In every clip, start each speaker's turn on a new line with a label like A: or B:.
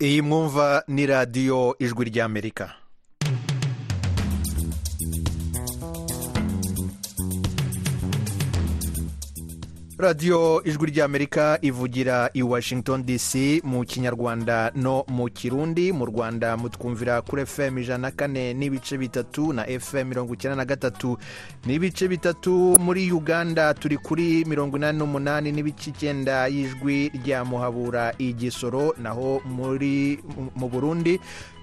A: iyi mwumva ni radiyo ijwi ry'amerika radiyo ijwi ry'amerika ivugira i washington dc mu kinyarwanda no mu kirundi mu rwanda mutwumvira kuri fm ijana na kane n'ibice bitatu na fm mirongo icyenda na gatatu n'ibice bitatu muri uganda turi kuri mirongo inani n'umunani n'ibice icyenda y'ijwi rya muhabura igisoro naho muri mu burundi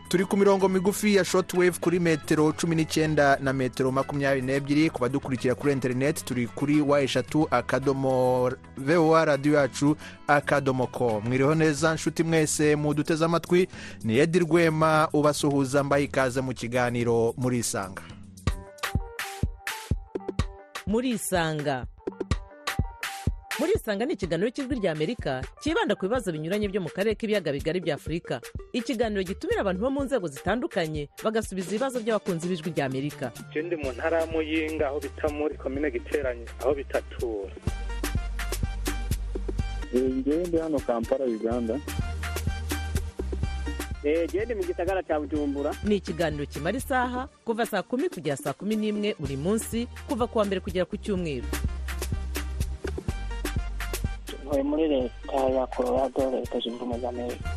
A: turi ku mirongo migufi ya shotwave kuri metero cumi n'icyenda na metero makumyabiri n'ebyiri ku badukurikira kuri interineti turi kuri wa eshatu akadomo vewa radiyo yacu akadomo ko mwiriho neza nshuti mwese muduteze amatwi ni edi rwema ubasuhuza mbaye ikaze mu kiganiro murisanga
B: murisanga murisanga ni ikiganiro cy'ijwi ry'amerika cyibanda ku bibazo binyuranye byo mu karere k'ibiyaga bigari bya afurika ikiganiro gitumira abantu bo mu nzego zitandukanye bagasubiza ibibazo by'abakunzi b'ijwi ry'amerika
C: icyo ndi mu ntara y'amuyinga aho bita muri komine giteranye aho bitatura
D: ndi hano kampala uganda
E: genda mu gisagara cya bujumbura
B: ni ikiganiro kimara isaha kuva saa kumi kugera saa kumi n'imwe buri munsi kuva ku wa mbere kugera ku cyumweru
F: ntuye muri leta ya colorado leta zunze ubumwe za amerika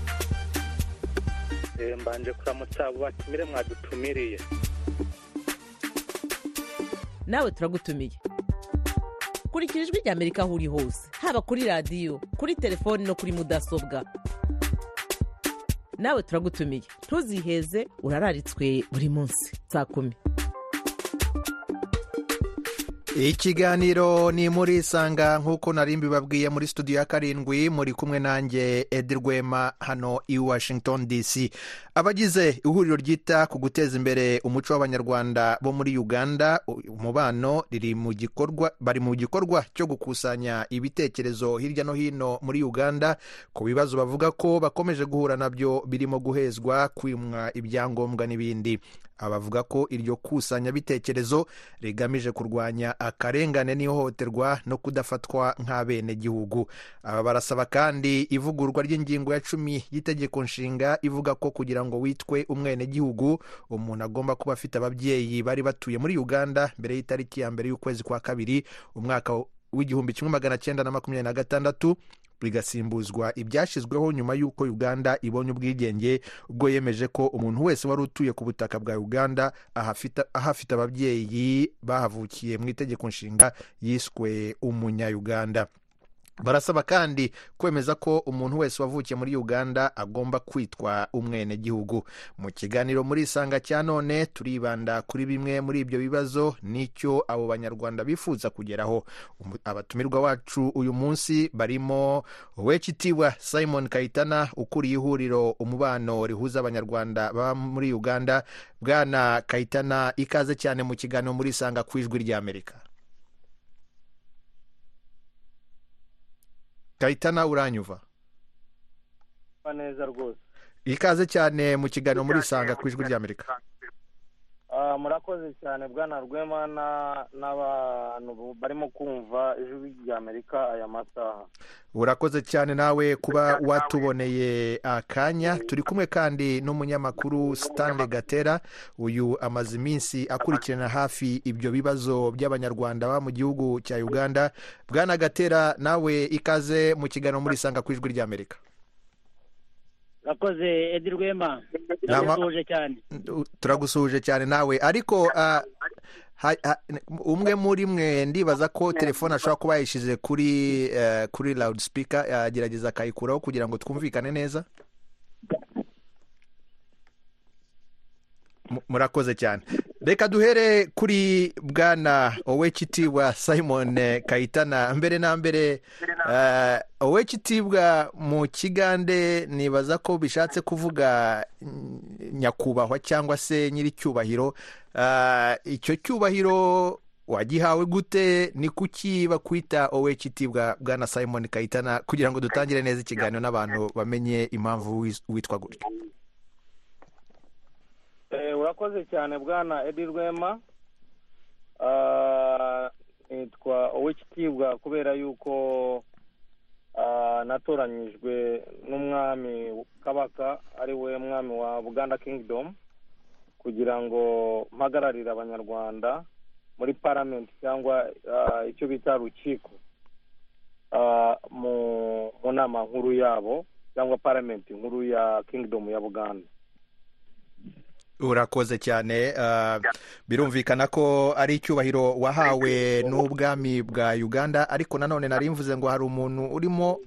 C: mbanje kuramutsa abo batumire mwadutumiriye
B: nawe turagutumiye kurikira ijwi ry'amerika aho uri hose haba kuri radiyo kuri telefoni no kuri mudasobwa nawe turagutumiye ntuziheze urararitswe buri munsi saa kumi
A: ikiganiro ni murisanga nk'uko nari mbibabwiye muri studio ya karindwi muri kumwe nanjye edi rwema hano i washington dc abagize ihuriro ryita ku guteza imbere umuco w'abanyarwanda bo muri uganda umubano riri mu gikorwa bari mu gikorwa cyo gukusanya ibitekerezo hirya no hino muri uganda ku bibazo bavuga ko bakomeje guhura nabyo birimo guhezwa kwimwa ibyangombwa n'ibindi abavuga ko iryo kusanyabitekerezo rigamije kurwanya akarengane n'ihohoterwa no kudafatwa nk'abenegihugu aba barasaba kandi ivugurwa ry'ingingo ya cumi y'itegeko nshinga ivuga ko kugira ngo witwe umwenegihugu umuntu agomba kuba afite ababyeyi bari batuye muri uganda mbere y'itariki ya mbere y'ukwezi kwa kabiri umwaka w'igihumbi kimwe magana cyenda na makumyabiri na gatandatu bigasimbuzwa ibyashyizweho nyuma y'uko uganda ibonye ubwigenge ubwo yemeje ko umuntu wese wari utuye ku butaka bwa uganda ahafite ababyeyi bahavukiye mu itegeko nshinga yiswe umunyayuganda barasaba kandi kwemeza ko umuntu wese wavukiye muri uganda agomba kwitwa umwenegihugu mu kiganiro muri isanga cya none turibanda kuri bimwe muri ibyo bibazo n'icyo abo banyarwanda bifuza kugeraho abatumirwa wacu uyu munsi barimo uwekitiwa simon kayitana ukuriye ihuriro umubano rihuza abanyarwanda baba muri uganda bwana kayitana ikaze cyane mu kiganiro muri isanga ku ijwi ry'amerika kayitana uranyuva
C: neza rwose
A: ikaze cyane mu kiganiro muri isanga ku ijwi ry'amerika
C: murakoze cyane bwana rwema n'abantu barimo kumva ijwi ry'amerika aya masaha
A: urakoze cyane nawe kuba watuboneye akanya turi kumwe kandi n'umunyamakuru stanley gatera uyu amaze iminsi akurikirana hafi ibyo bibazo by'abanyarwanda baba mu gihugu cya uganda bwana gatera nawe ikaze mu kiganiro muri isanga ku ijwi ry'amerika
E: urakoze edi rwema turagusuhuje cyane
A: turagusuhuje cyane nawe ariko umwe muri mwe ndibaza ko telefone ashobora kuba yayishyize kuri kuri rawudi sipika yagerageza akayikuraho kugira ngo twumvikane neza murakoze cyane reka duhere kuri bwana owekitibwa simon kayitana mbere na mbere owekitibwa mu kigande nibaza ko bishatse kuvuga nyakubahwa cyangwa se nyir'icyubahiro icyo cyubahiro wagihawe gute ni kuki bakwita owekitibwa bwana simon kayitana kugira ngo dutangire neza ikiganiro n'abantu bamenye impamvu witwa gutyo
C: urakoze cyane bwana edi rwema nitwa uw'ikitibwa kubera yuko
G: natoranyijwe n'umwami kabaka ari we mwami wa buganda kingidomu kugira ngo mpagararire abanyarwanda muri paramenti cyangwa ah, icyo bita rukiko ah, mu mu nama nkuru yabo cyangwa paramenti nkuru ya kingidomu ya buganda
A: urakoze cyane ah, birumvikana ko ari icyubahiro wahawe n'ubwami bwa uganda ariko nanone nari mvuze ngo hari umuntu urimo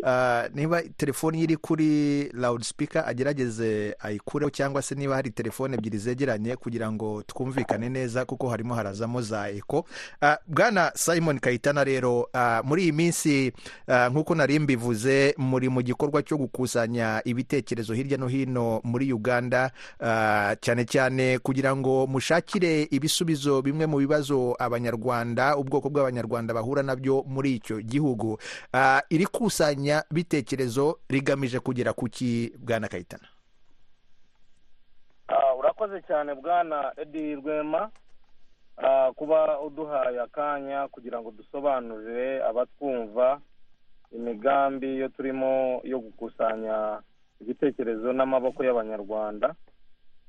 A: ah, niba telefoni ye iri kuri loud speaker agerageze ayikureho cyangwa se niba hari telefoni ebyiri zegeranye kugira ngo twumvikane neza kuko harimo harazamo za eko Ah, bwana simon kayitana rero ah, muri iyi minsi ah, nk'uko nari mbivuze muri mu gikorwa cyo gukusanya ibitekerezo hirya no hino muri uganda ah, cyane cyane kugira ngo mushakire ibisubizo bimwe mu bibazo abanyarwanda ubwoko bw'abanyarwanda bahura nabyo muri icyo gihugu Ah, iri kusanya bitekerezo rigamije kugera ku ki bwana kayitana
G: Ah, urakoze cyane bwana edi rwema Ah, kuba uduhaye akanya kugira ngo dusobanurire abatwumva imigambi yo turimo yo gukusanya ibitekerezo n'amaboko y'abanyarwanda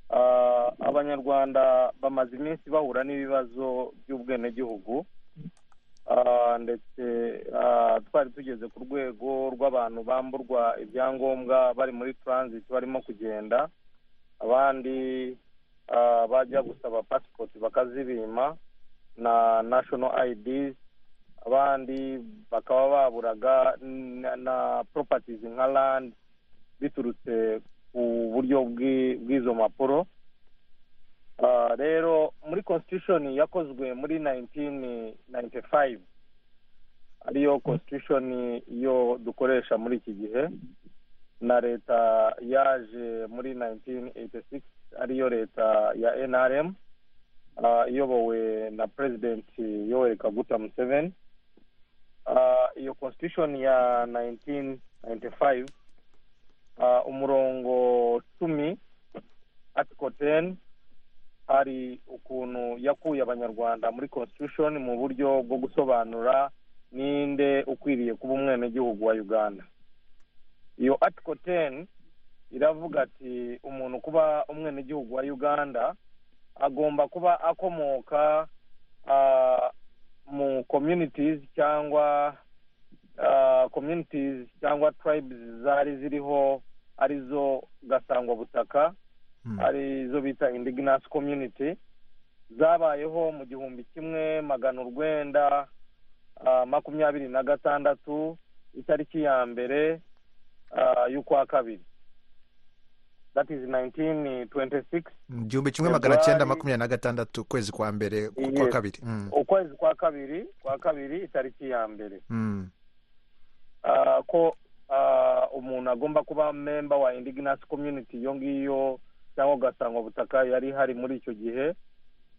G: Ah, abanyarwanda bamaze iminsi bahura n'ibibazo by'ubwenegihugu Ah, ndetse ah, twari tugeze ku rwego rw'abantu bamburwa ibyangombwa bari muri transit barimo kugenda abandi ah, bajya gusaba passport bakazibima na national ids abandi bakaba baburaga na, na properties nka land biturutse ku buryo bw'i- bw'izo mpapuro Ah, rero muri constitution yakozwe muri 1995 ariyo constitution yo dukoresha muri iki gihe na leta yaje muri 1986 ariyo leta ya nrm ah, iyobowe na president yoweri kaguta museveni Ah, iyo constitution ya 1995 ah, umurongo cumi article 10 hari ukuntu yakuye abanyarwanda muri constitution mu buryo bwo gusobanura ninde ukwiriye kuba umwenegihugu wa uganda iyo article 10 iravuga ati umuntu kuba umwenegihugu wa uganda agomba kuba akomoka ah, mu communities cyangwa ah, communities cyangwa tribes zari ziriho arizo gasangwa butaka
A: Hmm.
G: arizo bita indigenous community zabayeho mu gihumbi kimwe magana urwenda ah, makumyabiri na gatandatu itariki ya mbere ah, y'ukwa kabiri that is 1926
A: igihumbi kimwe magana cyenda makumyabiri na gatandatu ukwezi kwa mbere ku kwa
G: Yes.
A: kabiri Mm.
G: ukwezi kwa kabiri kwa kabiri itariki ya mbere
A: Mm.
G: Ah, ko ah, umuntu agomba kuba memba wa indigenous community iyo ngiyo cyangwa ugasanga butaka yari hari muri icyo gihe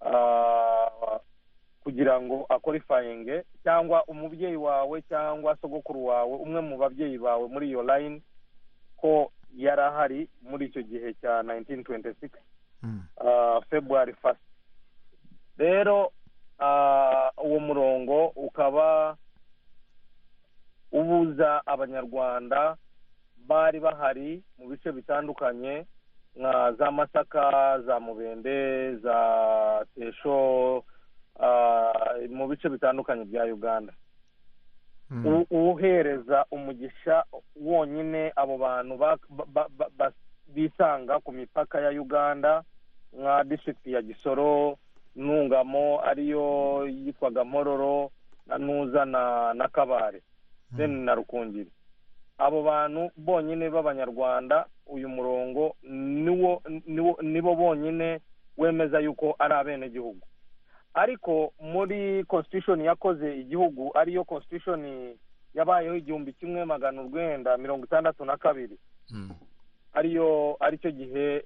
G: Ah, kugira ngo akorifayinge cyangwa umubyeyi wawe cyangwa sogokuru wawe umwe mu babyeyi bawe muri iyo line ko yari ahari muri icyo gihe cya 1926
A: Mm.
G: ah, february fast rero ah, uwo murongo ukaba ubuza abanyarwanda bari bahari mu bice bitandukanye nka za masaka za mubende za tesho ah, mu bice bitandukanye bya uganda
A: Mm.
G: u- uhereza umugisha wonyine abo bantu ba- ba- ba- ba- bisanga ku mipaka ya uganda nka disitirigiti ya gisoro ntungamo ariyo yitwaga mpororo na nuza na na kabare deni na rukungiri abo bantu bonyine b'abanyarwanda uyu murongo niwo niwo nibo bonyine wemeza yuko ari abenegihugu ariko muri constitution yakoze igihugu ariyo constitution yabayeho igihumbi kimwe magana urwenda mirongo itandatu na kabiri
A: Mm.
G: ariyo aricyo gihe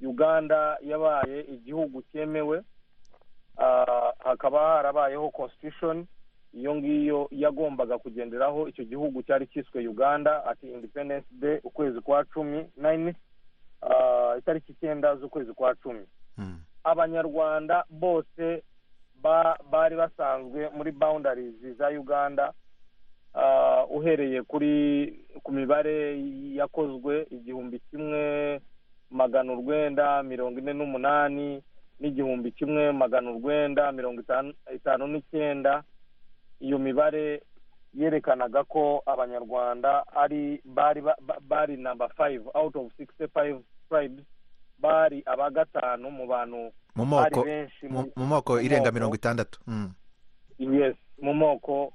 G: uganda yabaye igihugu cyemewe Ah, hakaba harabayeho constitution iyo ngiyo yagombaga kugenderaho icyo gihugu cyari cyiswe uganda ati independence day ukwezi kwa cumi nine ah, itariki icyenda z'ukwezi kwa cumi
A: Mm.
G: abanyarwanda bose ba- bari basanzwe muri boundaries za uganda Ah, uhereye kuri ku mibare yakozwe igihumbi kimwe magana urwenda mirongo ine n'umunani n'igihumbi kimwe magana urwenda mirongo itanu- itanu n'icyenda iyo mibare yerekanaga ko abanyarwanda ari bari ba- ba- bari namba fayive awuti ofu sikisi fayive turayibu bari aba gatanu mu bantu
A: mu
G: bari
A: moko
G: benshi
A: mu
G: mu-
A: mu moko irenga
G: moko.
A: mirongo itandatu Mm.
G: yes mu moko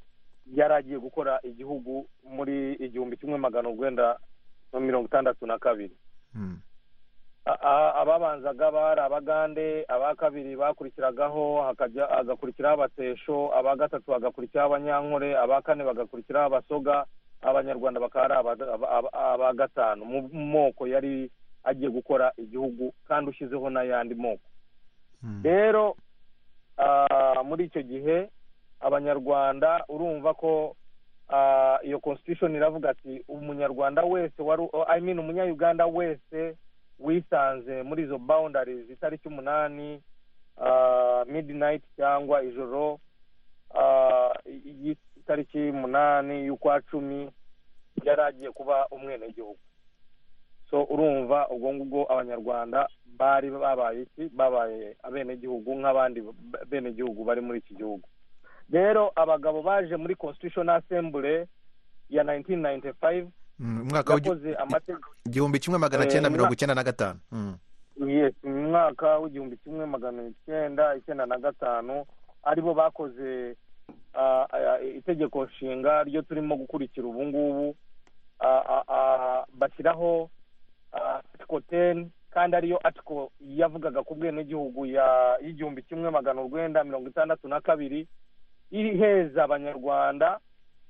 G: yari agiye gukora igihugu muri igihumbi kimwe magana urwenda na mirongo itandatu na kabiri
A: Mm.
G: A- a- ababanzaga bari abagande aba kabiri bakurikiragaho hakajya hagakurikiraho abatesho aba gatatu hagakurikiraho abanyankore aba kane bagakurikiraho abasoga abanyarwanda bakaba ari aba- aba- aba- aba gatanu mu moko yari agiye gukora igihugu kandi ushyizeho n'ayandi moko
A: Mm.
G: rero ah, muri icyo gihe abanyarwanda urumva ko ah, iyo constitution iravuga ati umunyarwanda wese wari I mean umunyayuganda wese wisanze muri izo boundaries itariki umunani ah, midnight cyangwa ijoro ah, y'itariki umunani y'ukwa cumi yari agiye kuba umwenegihugu so urumva ubwo ngubwo abanyarwanda bari babaye iki babaye abenegihugu nk'abandi b- benegihugu bari muri iki gihugu rero abagabo baje muri constitution assembly ya 1995
A: Mm. umwaka w'igi-
G: yakoze amategeko
A: igihumbi kimwe magana
G: Eh,
A: cyenda mirongo
G: umwaka-
A: icyenda na gatanu Mm.
G: yes mu mwaka w'igihumbi kimwe magana icyenda icyenda na gatanu aribo bakoze ah, ah, itegeko nshinga ryo turimo gukurikira ubu ngubu ah, ah, ah, bashyiraho article teni kandi ariyo article yavugaga ku bwenegihugu ya- y'igihumbi kimwe magana urwenda mirongo itandatu na kabiri iheza abanyarwanda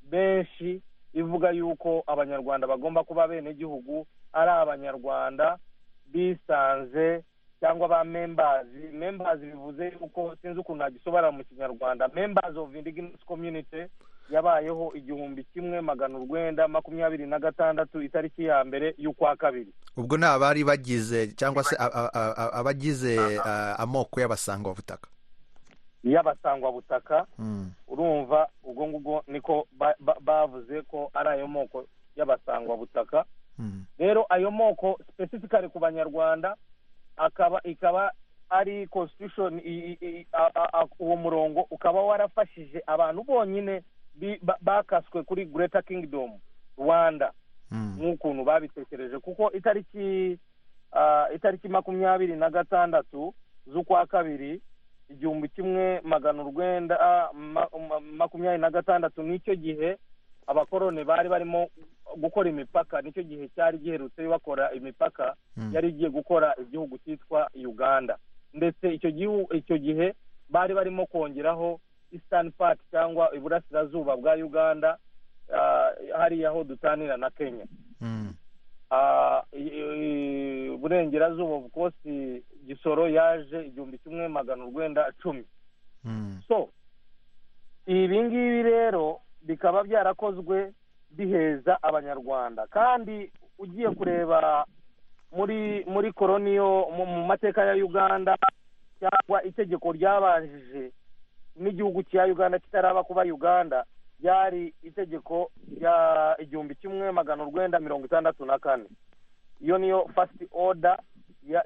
G: benshi ivuga yuko abanyarwanda bagomba kuba abenegihugu ari abanyarwanda bisanze cyangwa ba membazi membazi bivuze yuko sinzi ukuntu nagisobanura mu kinyarwanda membazi of indigenous community yabayeho igihumbi kimwe magana urwenda makumyabiri na gatandatu itariki ya mbere y'ukwa kabiri
A: ubwo ni abari bagize cyangwa se a- a- a- a- abagize ah, amoko y'abasangwabutaka
G: y'abasangwabutaka
A: Mm.
G: urumva ubwo ngubwo niko ba- ba- bavuze ko ari ayo moko y'abasangwabutaka
A: Mm.
G: rero ayo moko specifically ku banyarwanda akaba ikaba ari constitution i- i- i- a- a- a- uwo murongo ukaba warafashije abantu bonyine bi- ba- bakaswe kuri greater kingdom rwanda
A: Mm.
G: nk'ukuntu babitekereje kuko itariki ah, itariki makumyabiri na gatandatu z'ukwa kabiri igihumbi kimwe magana urwenda ah, ma- ma- makumyabiri na gatandatu nicyo gihe abakoroni bari barimo gukora imipaka nicyo gihe cyari giherutse bakora imipaka
A: Mm.
G: yari igiye gukora igihugu cyitwa uganda ndetse icyo gihu icyo gihe bari barimo kongeraho eastern part cyangwa iburasirazuba bwa uganda ah, hariya aho dutanira na kenya
A: Mm.
G: Ah, i- i- burengerazuba of course gisoro yaje igihumbi kimwe magana urwenda cumi
A: Mm.
G: so ibi ngibi rero bikaba byarakozwe biheza abanyarwanda kandi ugiye kureba muri muri koroniyo mu mu mateka ya uganda cyangwa itegeko ryabanjije n'igihugu cya uganda kitaraba kuba uganda ryari itegeko rya igihumbi kimwe magana urwenda mirongo itandatu na kane iyo niyo fasiti oda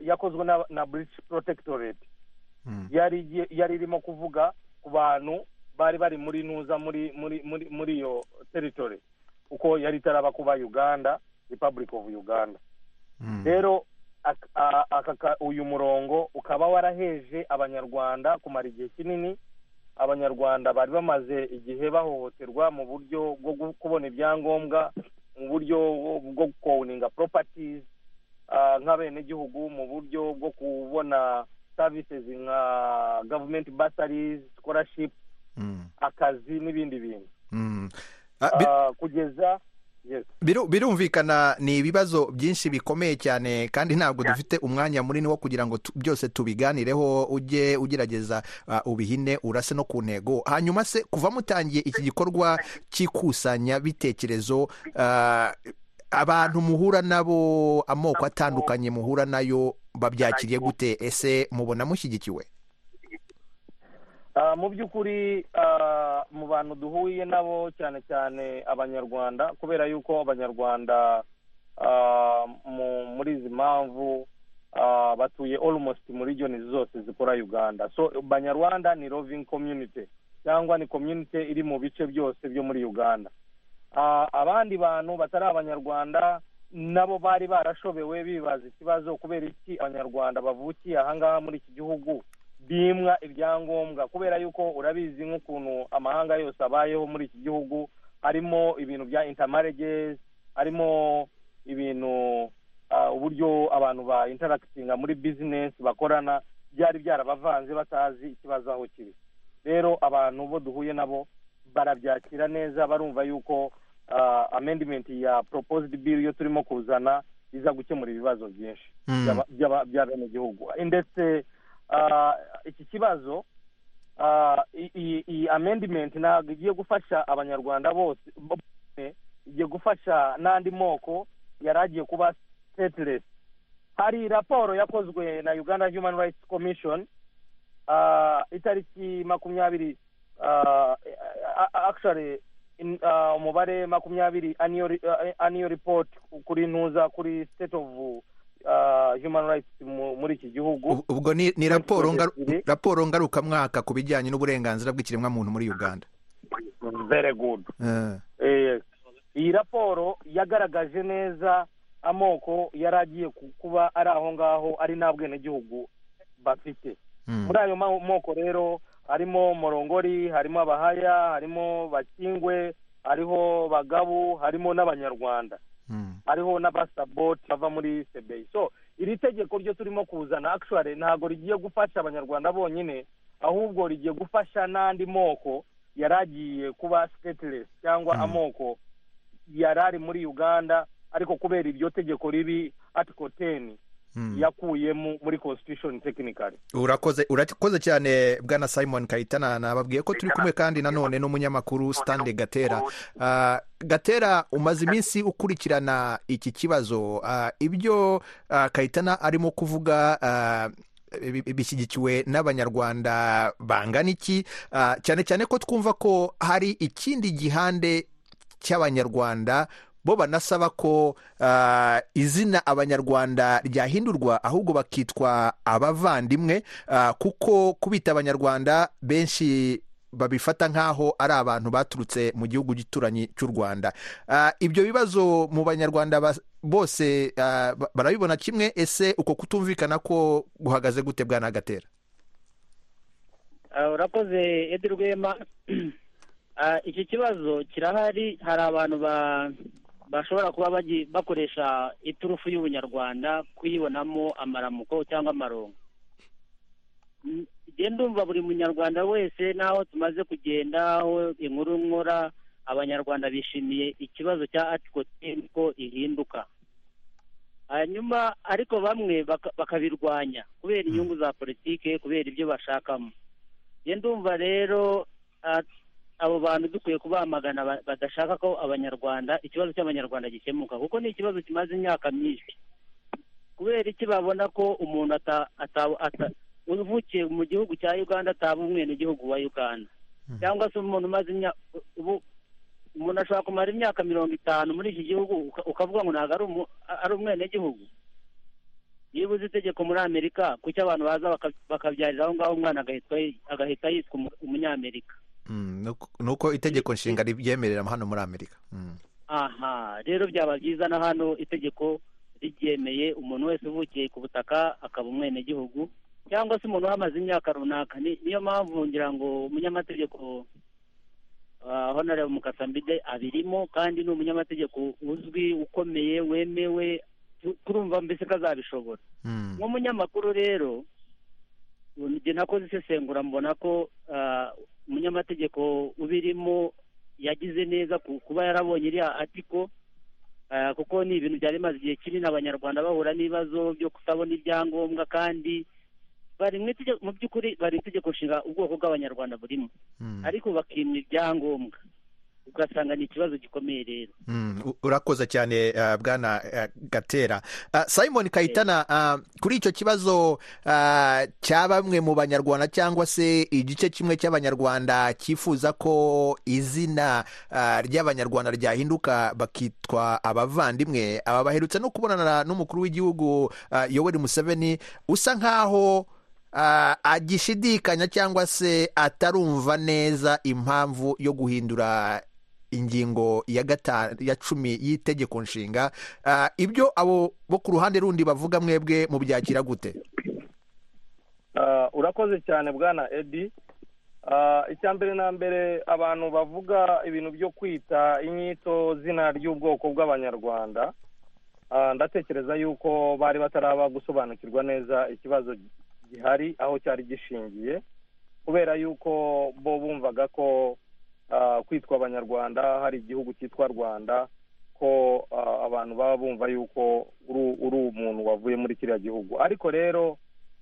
G: yakozwe na- na british protectorate
A: Mm.
G: yari igiye- yari irimo kuvuga ku bantu bari bari muri ntuza muri muri muri muri iyo territory kuko yari itaraba kuba uganda republic of uganda
A: Mm.
G: rero ak- a- aka ka- uyu murongo ukaba waraheje abanyarwanda kumara igihe kinini abanyarwanda bari bamaze igihe bahohoterwa mu buryo bwo gu- kubona ibyangombwa mu buryo bwo- bwo kowuninga properties ah, nk'abenegihugu mu buryo bwo kubona services nka government bursaries scholarship
A: Mm.
G: akazi n'ibindi bintu
A: Mm. Ah, bi-
G: Ah, kugeza yes
A: biru- birumvikana ni ibibazo byinshi bikomeye cyane kandi ntabwo dufite umwanya munini wo kugira ngo tu- byose tubiganireho ujye ugerageza ah, ubihine urase no ku ntego hanyuma se kuva mutangiye iki gikorwa cy'ikusanya bitekerezo ah, abantu muhura nabo amoko atandukanye muhura nayo babyakiriye gute ese mubona mushyigikiwe
G: Ah, mu by'ukuri ah, mu bantu duhuye nabo cyane cyane abanyarwanda kubera yuko abanyarwanda ah, mu- muri izi mpamvu ah, batuye almost muri region zose zikora uganda so banyarwanda ni loving community cyangwa ni community iri mu bice byose byo muri uganda Ah, abandi bantu batari abanyarwanda nabo bari barashobewe bibaza ikibazo kubera iki abanyarwanda bavukiye ahangaha muri iki gihugu bimwa ibyangombwa kubera yuko urabizi nk'ukuntu amahanga yose abayeho muri iki gihugu harimo ibintu bya intermarriages harimo ibintu ah, uburyo abantu ba interactinga muri business bakorana byari byarabavanze batazi ikibazo aho kiri rero abantu bo duhuye nabo barabyakira neza barumva yuko ah, amendment ya proposed bill yo turimo kuzana iza gukemura ibibazo byinshi
A: Mm.
G: by'aba- by'aba- by'abenegihugu ndetse ah, iki kibazo ah, i- i- iyi amendment ntabwo igiye gufasha abanyarwanda bose bose, igiye gufasha n'andi moko yari agiye kuba stateless hari raporo yakozwe na uganda human rights commission ah, itariki makumyabiri ah, a- a- actually in- ah, umubare makumyabiri annual re- ah, annual report kuri ntuza kuri state of ah, human rights mu- muri iki gihugu
A: Ub- ubwo ni ni raporo ngaru-
G: ebyiri.
A: raporo ngarukamwaka ku bijyanye n'uburenganzira bw'ikiremwamuntu muri uganda
G: very good
A: Eh,
G: Eh, iyi raporo yagaragaje neza amoko yari agiye ku- kuba ari aho ngaho ari nta bwenegihugu bafite
A: mm.
G: muri ayo ma- moko rero harimo morongori harimo abahaya harimo bakingwe hariho bagabu harimo n'abanyarwanda
A: Mm.
G: hariho n'abasaboti bava muri sebeyi so iri tegeko ryo turimo kuzana actually ntabwo rigiye gufasha abanyarwanda bonyine ahubwo rigiye gufasha n'andi moko yari agiye kuba stateless cyangwa
A: Mm.
G: amoko yari ari muri uganda ariko kubera iryo tegeko ribi article ten
A: Mm.
G: yakuyemo muri constitution technically
A: urakoze urakoze cyane bwana simon kayitana nababwiye ko turi kumwe kandi nanone n'umunyamakuru stande gatera Ah, gatera umaze iminsi ukurikirana iki kibazo Ah, ibyo ah, kayitana arimo kuvuga ah, bi- bi- bishyigikiwe n'abanyarwanda bangana iki Ah, cyane cyane ko twumva ko hari ikindi gihande cy'abanyarwanda bo banasaba ko ah, izina abanyarwanda ryahindurwa ahubwo bakitwa abavandimwe ah, kuko kubita abanyarwanda benshi babifata nk'aho ari abantu baturutse mu gihugu gituranyi cy'u rwanda Ah, ibyo bibazo mu banyarwanda bas- bose ah, ba- barabibona kimwe ese uko kutumvikana ko guhagaze gute bwana gatera
E: Ah, urakoze edi rwema Ah, iki kibazo kirahari hari abantu ba- bashobora kuba bagi- bakoresha iturufu y'ubunyarwanda kuyibonamo amaramuko cyangwa amarongo Mm, njye ndumva buri munyarwanda wese n'aho tumaze kugenda aho inkuru nkora abanyarwanda bishimiye ikibazo cya article 10 ko ihinduka hanyuma ariko bamwe baka- bakabirwanya kubera inyungu za politike kubera ibyo bashakamo njye ndumva rero ah, abo bantu dukwiye kubamagana ba- badashaka ko abanyarwanda ikibazo cy'abanyarwanda gikemuka kuko ni ikibazo kimaze imyaka myinshi kubera iki babona ko umuntu ata- ata- ata- uvukiye mu gihugu cya uganda ataba umwenegihugu wa uganda
A: Hmm.
E: cyangwa se umuntu umaze imyaka ubu umuntu ashobora kumara imyaka mirongo itanu muri iki gihugu uka- ukavuga ngo ntabwo ari umu- ari umwenegihugu niba uzi itegeko muri amerika kuki abantu baza baka- bakabyarira aho ngaho umwana agahitwa- agahita yitwa umu- umunyamerika
A: Mm, nuko- nuko itegeko nshinga ribyemerera hano muri amerika Mm.
E: aha rero byaba byiza na hano itegeko ribyemeye umuntu wese uvukiye ku butaka akaba umwenegihugu cyangwa se umuntu uhamaze imyaka runaka Ni- niyo mpamvu ngira ngo umunyamategeko ah, honorable mukasambide abirimo kandi ni umunyamategeko uzwi ukomeye wemewe tu- turumva mbese ko azabishobora
A: Mm.
E: nk'umunyamakuru rero njye nakoze isesengura mbona ko ah, umunyamategeko ubirimo yagize neza ku- kuba yarabonye iriya atiko ah, kuko ni ibintu byari bimaze igihe kinini abanyarwanda bahura n'ibibazo byo kutabona ibyangombwa kandi bari mu itegeko- mu by'ukuri bari itegeko nshinga ubwoko bw'abanyarwanda burimo
A: Mm.
E: ariko bakimwa ibyangombwa ugasanga ni ikibazo gikomeye rero
A: Mm, u- urakoze cyane uh, bwana uh, gatera uh, simon kayitana uh, kuri icyo kibazo uh, cya bamwe mu banyarwanda cyangwa se igice kimwe cy'abanyarwanda cyifuza ko izina uh, ry'abanyarwanda ryahinduka bakitwa abavandimwe aba baherutse no kubonana n'umukuru w'igihugu uh, yoweri museveni usa nk'aho uh, agishidikanya cyangwa se atarumva neza impamvu yo guhindura ingingo ya gatanu ya cumi y'itegeko nshinga Ah, ibyo abo bo ku ruhande rundi bavuga mwebwe mubyakira gute
G: Ah, urakoze cyane bwana edi Ah, icya mbere na mbere abantu bavuga ibintu byo kwita inyito zina ry'ubwoko bw'abanyarwanda Ah, ndatekereza yuko bari bataraba gusobanukirwa neza ikibazo gihari aho cyari gishingiye kubera yuko bo bumvaga ko ah, kwitwa abanyarwanda hari igihugu cyitwa rwanda ko ah, abantu baba bumva yuko uri- uri umuntu wavuye muri kiriya gihugu ariko rero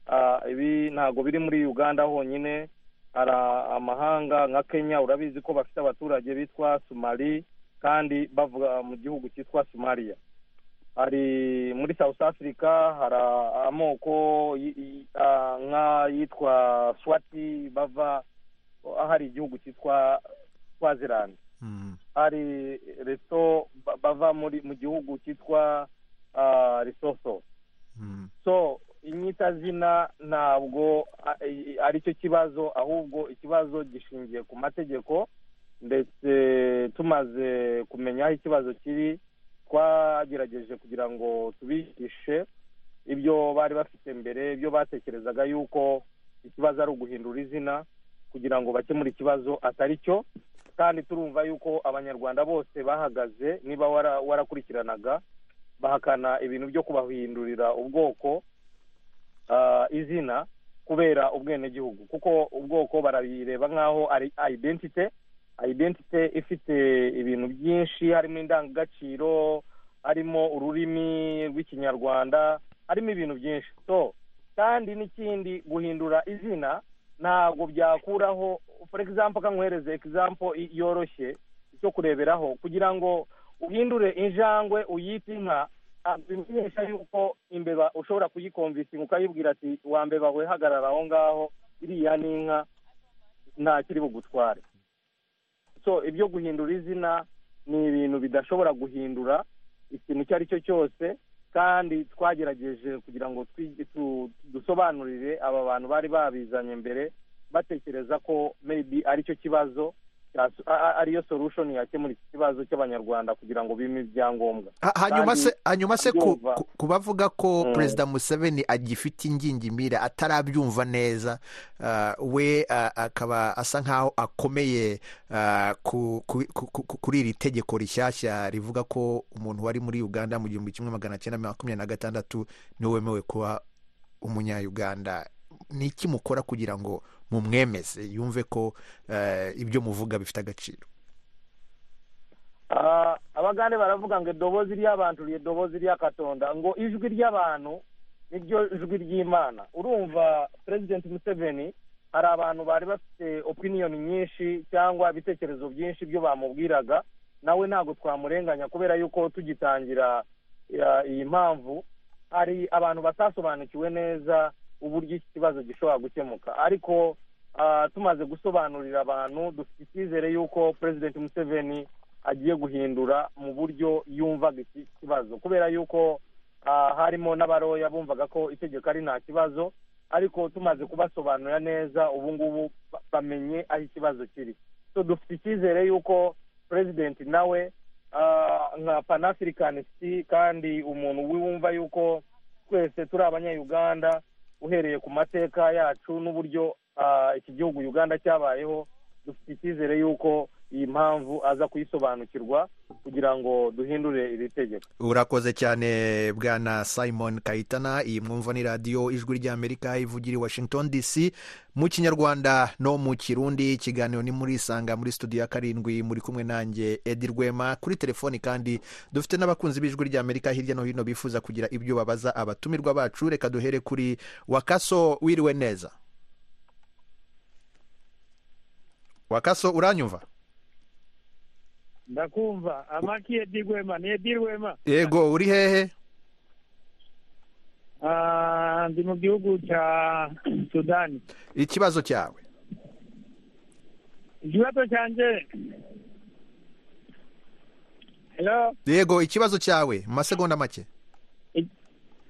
G: Ah, ibi ntabwo biri muri uganda honyine hari amahanga nka kenya urabizi ko bafite abaturage bitwa somali kandi bavuga mu gihugu cyitwa somaliya hari muri south africa hari amoko y- y- ah, nk'ayitwa swati bava hari igihugu cyitwa swaziland hari reto ba- bava muri mu gihugu cyitwa ah, risoso so inyitazina ntabwo a- i- ari cyo kibazo ahubwo ikibazo gishingiye ku mategeko ndetse tumaze kumenya aho ikibazo kiri twagerageje kugira ngo tubihishe ibyo bari bafite mbere ibyo batekerezaga yuko ikibazo ari uguhindura izina kugira ngo bakemure ikibazo atari cyo kandi turumva yuko abanyarwanda bose bahagaze niba wara- warakurikiranaga bahakana ibintu byo kubahindurira ubwoko ah, izina kubera ubwenegihugu kuko ubwoko barabireba nk'aho ari identite identite ifite ibintu byinshi harimo indangagaciro harimo ururimi rw'ikinyarwanda harimo ibintu byinshi so kandi n'ikindi guhindura izina ntabwo byakuraho for example ka nkwereze example i- yoroshye cyo kureberaho kugira ngo uhindure injangwe uyite inka ah, bimenyesha yuko imbeba ushobora kuyikomvisinga ukayibwira ati wa mbeba we hagarara aho ngaho iriya ni inka nta kiri bugutware so ibyo guhindura izina ni ibintu bidashobora guhindura ikintu icyo ari cyo cyose kandi twagerageje kugira ngo twigi- tu- dusobanurire aba bantu bari babizanye mbere batekereza ko maybe aricyo kibazo cya- a- a- ariyo solution yakemura iki kibazo cy'abanyarwanda kugira ngo bime ibyangombwa
A: Ha- hanyuma se hanyuma se ku-
G: abyumva.
A: ku- kubavuga ko
G: Mm.
A: perezida museveni agifite ingingimira atarabyumva neza ah, we ah, akaba asa nk'aho akomeye ah, ku- ku- ku- ku- kuri iri tegeko rishyashya rivuga ko umuntu wari muri uganda mu gihumbi kimwe magana cyenda makumyabiri na gatandatu niwe wemewe kuba umunyayuganda ni iki mukora kugira ngo mumwemeze yumve ko eh, ibyo muvuga bifite agaciro
G: Ah, abagande baravuga ngo edobozi ry'abantu ryedobozi ry'akatonda ngo ijwi ry'abantu niryo jwi ry'imana urumva president museveni hari abantu bari bafite opinion nyinshi cyangwa ibitekerezo byinshi byo bamubwiraga nawe ntabwo twamurenganya kubera yuko tugitangira ya- iyi mpamvu hari abantu batasobanukiwe neza uburyo iki kibazo gishobora gukemuka ariko ah, tumaze gusobanurira abantu dufite icyizere yuko president museveni agiye guhindura mu buryo yumvaga iki kibazo kubera yuko ah, harimo n'abaroya bumvaga ko itegeko ari nta kibazo ariko tumaze kubasobanurira neza ubu ngubu ba- bamenye aho ikibazo kiri so dufite icyizere yuko perezidenti nawe ah, nka panafricanist kandi umuntu wumva yuko twese turi abanyayuganda uhereye ku mateka yacu n'uburyo ah, iki gihugu uganda cyabayeho dufite icyizere yuko iyi mpamvu aza kuyisobanukirwa kugira ngo duhindure iri tegeko
A: urakoze cyane bwana simon kayitana iyi mwumva ni radiyo ijwi ry'amerika ivugira i washington dc mu kinyarwanda no mu kirundi ikiganiro ni muri isanga muri studio ya karindwi muri kumwe nanjye edi rwema kuri telefoni kandi dufite n'abakunzi b'ijwi ry'amerika hirya no hino bifuza kugira ibyo babaza abatumirwa bacu reka duhere kuri wakaso wiriwe neza wakaso uranyumva
C: ndakumva amaki edi rwema ni edi rwema
A: yego uri hehe
C: Ah, ndi mu gihugu cya sudani
A: ikibazo cyawe
C: ikibazo cyanjye helo
A: yego ikibazo cyawe mu masegonda make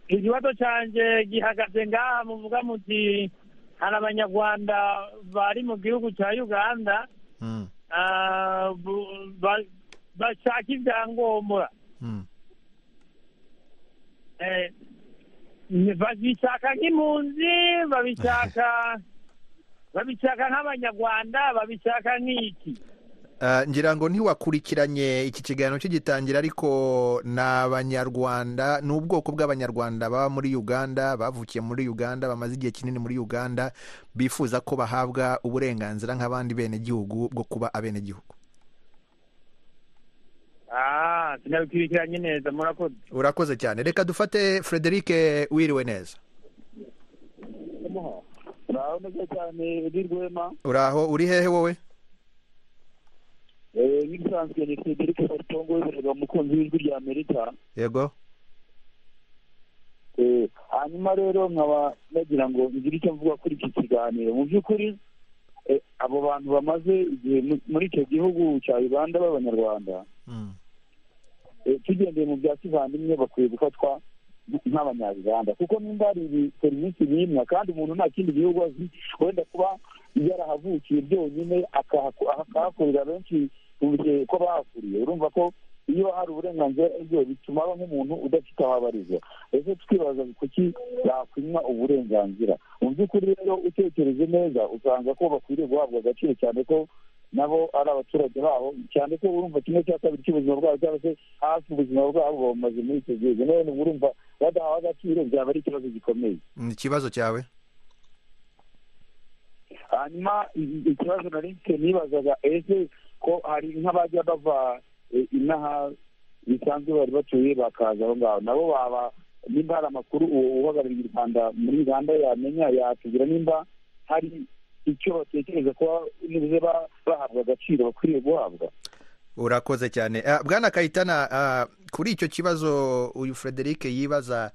C: ikibazo cyanjye gihagaze ngaha muvuga muti hari abanyarwanda bari mu gihugu cya uganda
A: Mm,
C: ah, bu- ba- bashaka ibyangombwa
A: mm.
C: Eh, ni- babishaka nk'impunzi babishaka babishaka nk'abanyarwanda babishaka nk'iki
A: Ah, ngira ngo ntiwakurikiranye iki kiganiro kigitangira ariko ni abanyarwanda ni ubwoko bw'abanyarwanda baba muri uganda bavukiye muri uganda bamaze igihe kinini muri uganda bifuza ko bahabwa uburenganzira nk'abandi benegihugu bwo kuba abenegihugu
C: ah sinabikurikiranye neza murakoze
A: urakoze cyane reka dufate frederic wiriwe neza
D: uraho neza cyane edi rwema
A: uraho uri hehe wowe
D: Eh, nk'ibisanzwe ni frederic batongo w'ibirwa umukunzi w'ijwi rya amerika
A: yego
D: Eh, hanyuma rero nkaba nagira ngo ngire icyo mvuga kuri iki kiganiro mu by'ukuri eh, abo bantu bamaze igihe mu- muri icyo gihugu cya uganda b'abanyarwanda
A: Mm,
D: Eh, tugendeye mu bya kivandimwe bakwiye gufatwa nk- nk'abanyarwanda kuko nimba hari ibi- serivisi bimwa kandi umuntu nta kindi gihugu azi wenda kuba yarahavukiye byonyine akahaku- akahakorera benshi mu bihe ko bahakuriye urumva ko iyo hari uburenganzira ibyo bituma aba nk'umuntu udafite aho abarizwa ese tukibaza kuki yakwimwa uburenganzira mu by'ukuri rero utekereje neza usanga ko bakwiriye guhabwa agaciro cyane ko nabo ari abaturage babo cyane ko urumva kimwe cya kabiri cy'ubuzima bwabo cyangwa se hafi ubuzima bwabo bamaze muri icyo gihugu none urumva badahawe agaciro byaba ari ikibazo gikomeye
A: ni ikibazo cyawe
D: hanyuma i- ikibazo nari mfite nibazaga ese ko hari nk'abajya bava eh, inaha bisanzwe bari batuye bakaza aho ngaho nabo baba nimba hari amakuru uwo uhagarariye u rwanda muri uganda yamenya yatubwira nimba hari icyo batekereza kuba nibuze ba- bahabwa agaciro bakwiriye guhabwa
A: urakoze cyane Ah, bwana kayitana ah, kuri icyo kibazo uyu frederic yibaza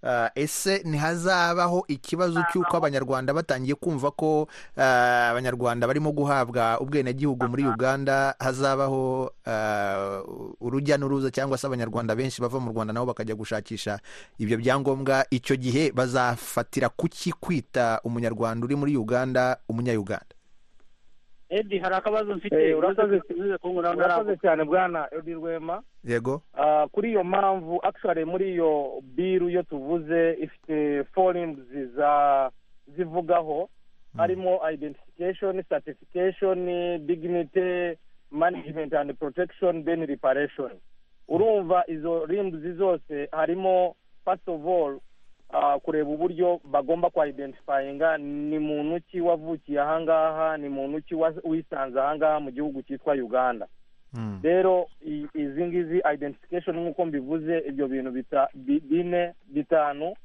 A: ah, ese ntihazabaho ikibazo cy'uko abanyarwanda batangiye kumva ko ah, abanyarwanda barimo guhabwa ubwenegihugu muri uganda hazabaho ah, urujya n'uruza cyangwa se abanyarwanda benshi bava mu rwanda nabo bakajya gushakisha ibyo byangombwa icyo gihe bazafatira kuki kwita umunyarwanda uri muri uganda umunyayuganda
E: edi hari akabazo mfite
G: Eh, urakoze.
E: uze kunkuraho
G: murakoze cyane bwana edi rwema
A: yego
G: Ah, kuri iyo mpamvu actually muri iyo biru iyo tuvuze ifite forings za zivugaho harimo identification certification dignity management and protection then reparation urumva izo rims zose harimo first of all ah, kureba uburyo bagomba ku identifyinga ni muntu ki wavukiye ahangaha ni muntu ki wa- wisanze ahangaha mu gihugu cyitwa uganda
A: Mm.
G: rero i- izi ngizi identification nk'uko mbivuze ibyo bintu bita- bi- bine bitanu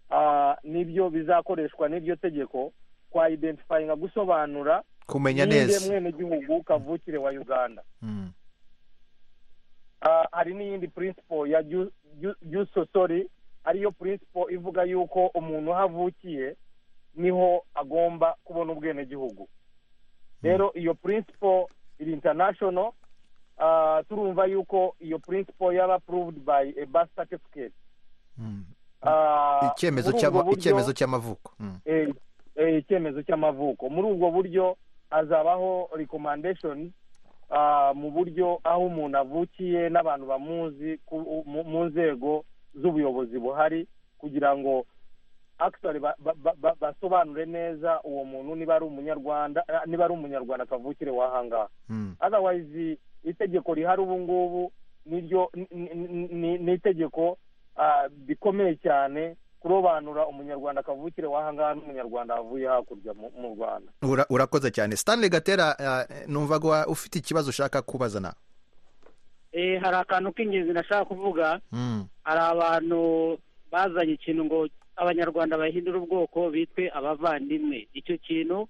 G: ah, nibyo bizakoreshwa n'iryo tegeko kwa identifyinga gusobanura
A: kumenya
G: ninde
A: neza
G: mwenegihugu kavukire wa uganda
A: Mm.
G: Ah, hari n'iyindi principle ya ju- ju- juso sorry ariyo principle ivuga yuko umuntu aho avukiye niho agomba kubona ubwenegihugu rero iyo principle iri international ah, turumva yuko iyo principle yaba approved by a birth certificate
A: Mm.
G: Ah,
A: icyemezo
G: muri ubwo
A: cy'ama-
G: buryo-
A: icyemezo cy'amavuko Mm.
G: eh, eh, icyemezo cy'amavuko muri ubwo buryo hazabaho recommendation ah, mu buryo aho umuntu avukiye n'abantu bamuzi ku- mu mu nzego z'ubuyobozi buhari kugira ngo actually ba- ba- ba- ba- basobanure neza uwo muntu niba ari umunyarwanda eh, niba ari umunyarwanda kavukire wahangaha
A: Mm.
G: otherwise itegeko rihari ubu ngubu niryo ni- ni- ni ni itegeko ah, rikomeye cyane kurobanura umunyarwanda kavukire wahangaha n'umunyarwanda wavuye hakurya mu mu rwanda
A: Ura- urakoze cyane stanley gatera ah, numva ko ufite ikibazo ushaka kubaza nawe
E: Eh, hari akantu k'ingenzi nashaka kuvuga
A: Mm.
E: hari abantu bazanye ikintu ngo abanyarwanda bahindure ubwoko bitwe abavandimwe icyo kintu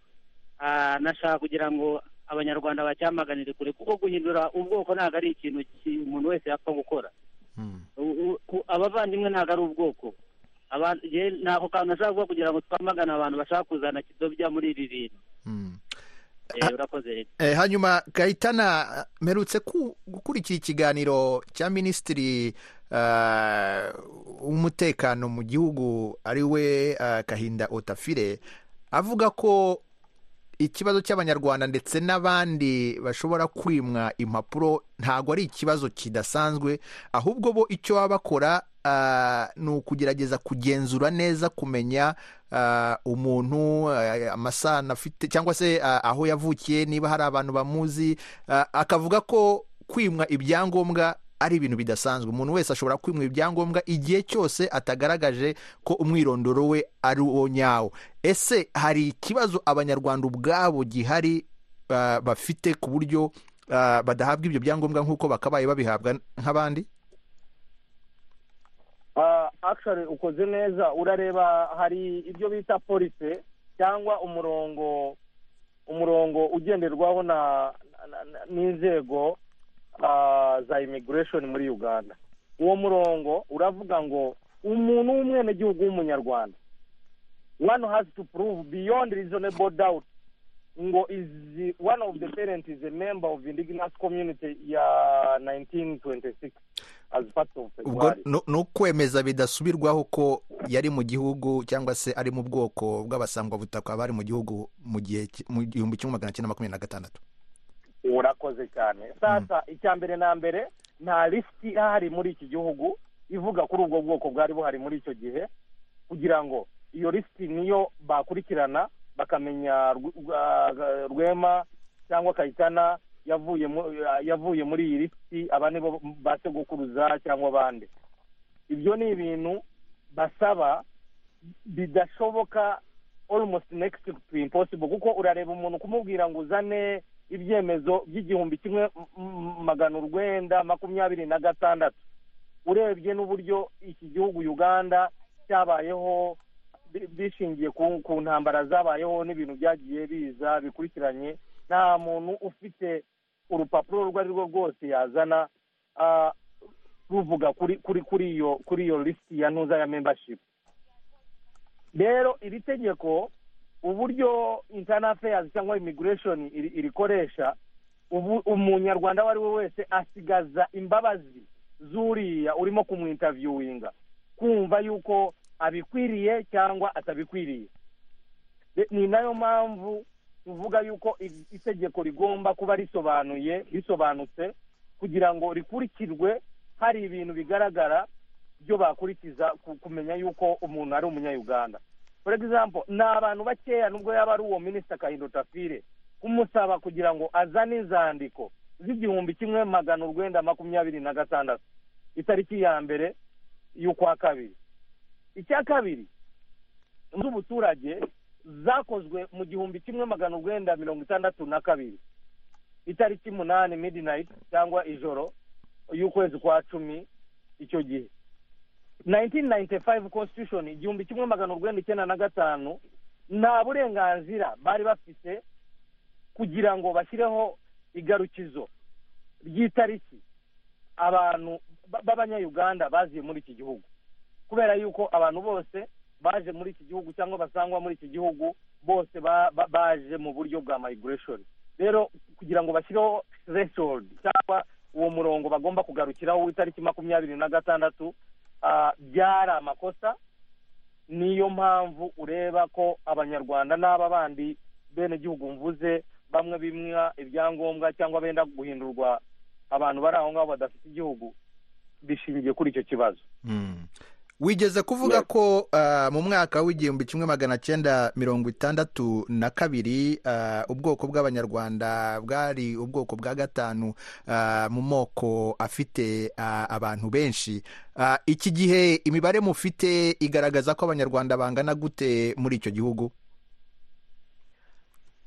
E: ah, nashaka kugira ngo abanyarwanda bacyamaganire kure kuko guhindura ubwoko ntabwo ari ikintu ki- umuntu wese yapfa gukora U- u- ku- abavandimwe ntabwo ari ubwoko Abantu- je ntabwo kantu ashobora kuvuga kugira ngo twamagane abantu bashaka kuzana kidobya muri iri bintu Eh, urakoze
A: Eh, hanyuma gahitana mperutse ku- gukurikira ikiganiro cya minisitiri eh, w'umutekano mu gihugu ari we eh, kahinda otafire avuga ko ikibazo cy'abanyarwanda ndetse n'abandi bashobora kwimwa impapuro ntabwo ari ikibazo kidasanzwe ahubwo bo icyo baba bakora ah, ni ukugerageza kugenzura neza kumenya ah, umuntu ah, amasano afite cyangwa se ah, aho yavukiye niba hari abantu bamuzi ah, akavuga ko kwimwa ibyangombwa ari ibintu bidasanzwe umuntu wese ashobora kwimwa ibyangombwa igihe cyose atagaragaje ko umwirondoro we ari uwo nyawo ese hari ikibazo abanyarwanda ubwabo gihari ah, bafite ku buryo ah, badahabwa ibyo byangombwa nk'uko bakabaye babihabwa nk'abandi
G: Ah, actually ukoze neza urareba hari ibyo bita polise cyangwa umurongo umurongo ugenderwaho na na- na- n'inzego ah, za immigration muri uganda uwo murongo uravuga ngo umuntu w'umwenegihugu w'umunyarwanda one has to prove beyond reasonable doubt ngo is the- one of the parent is a member of indigenous community ya 1926 as part of
A: ubwo
G: February.
A: ni ni ukwemeza bidasubirwaho ko yari mu gihugu cyangwa se ari mu bwoko bw'abasangwabutaka bari mu gihugu mu gihe ki- mu gihumbi kimwe magana cyenda makumyabiri na gatandatu
G: urakoze cyane sasa icya mbere na mbere nta lisiti ihari muri iki gihugu ivuga kuri ubwo bwoko bwari buhari muri icyo gihe kugira ngo iyo lisiti niyo bakurikirana bakamenya Rw- Rwa- rwema cyangwa kayitana yavuye mu- yavuye muri iyi lisiti aba nibo ba segukuruza cyangwa abandi ibyo ni ibintu basaba bidashoboka almost next to impossible kuko urareba umuntu kumubwira ngo uzane ibyemezo by'igihumbi kimwe m- m- magana urwenda makumyabiri na gatandatu urebye n'uburyo iki gihugu uganda cyabayeho bi- bishingiye ku, ku ntambara zabayeho n'ibintu byagiye biza bikurikiranye nta muntu ufite urupapuro urwo ari rwo rwose yazana ah, ruvuga kuri kuri kuri iyo kuri iyo lisiti ya ntuza ya membership rero iri tegeko uburyo internal affairs cyangwa immigration iri- irikoresha ubu umunyarwanda uwo ari we wese asigaza imbabazi zuriya urimo kumwintaviewinga kumva yuko abikwiriye cyangwa atabikwiriye Re- ni nayo mpamvu tuvuga yuko i- itegeko rigomba kuba risobanuye risobanutse kugira ngo rikurikirwe hari ibintu bigaragara byo bakurikiza ku- kumenya yuko umuntu ari umunyayuganda for example ni abantu bakeya nubwo yaba ari uwo minisita kahindo tafire kumusaba kugira ngo azane inzandiko z'igihumbi kimwe magana urwenda makumyabiri na gatandatu itariki ya mbere y'ukwa kabiri icya kabiri z'ubuturage zakozwe mu gihumbi kimwe magana urwenda mirongo itandatu na kabiri itariki munani midnight cyangwa ijoro y'ukwezi kwa cumi icyo gihe 1995 constitution igihumbi kimwe magana urwenda icyenda na gatanu nta burenganzira bari bafite kugira ngo bashyireho igarukizo ry'itariki abantu ba- b'abanyayuganda baziye muri iki gihugu kubera yuko abantu bose baje muri iki gihugu cyangwa basangwa muri iki gihugu bose ba- ba- baje mu buryo bwa migration rero kugira ngo bashyireho threshold cyangwa uwo murongo bagomba kugarukiraho w'itariki makumyabiri na gatandatu ah, byari amakosa niyo mpamvu ureba ko abanyarwanda n'aba bandi benegihugu mvuze bamwe bimwa ibyangombwa cyangwa benda guhindurwa abantu bari aho ngaho badafite igihugu bishingiye kuri icyo kibazo
A: wigeze kuvuga ko ah, mu mwaka w'igihumbi kimwe magana cyenda mirongo itandatu na kabiri ah, ubwoko bw'abanyarwanda bwari ubwoko bwa gatanu ah, mu moko afite ah, abantu benshi Ah, iki gihe imibare mufite igaragaza ko abanyarwanda bangana gute muri icyo gihugu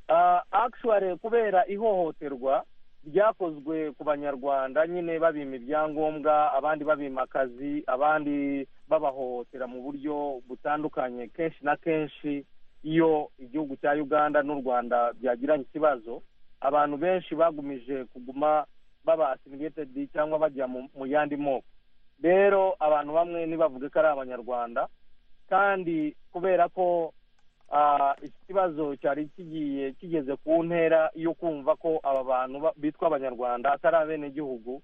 G: Ah, actually kubera ihohoterwa ryakozwe ku banyarwanda nyine babima ibyangombwa abandi babima akazi abandi babahohotera mu buryo butandukanye kenshi na kenshi iyo igihugu cya uganda n'u rwanda byagiranye ikibazo abantu benshi bagumije kuguma baba asimiretedi cyangwa bajya mu- mu yandi moko rero abantu bamwe ntibavuge ko ari abanyarwanda kandi kubera ko ah, iki kibazo cyari kigiye kigeze ku ntera yo kumva ko aba bantu ba- bitwa abanyarwanda atari abenegihugu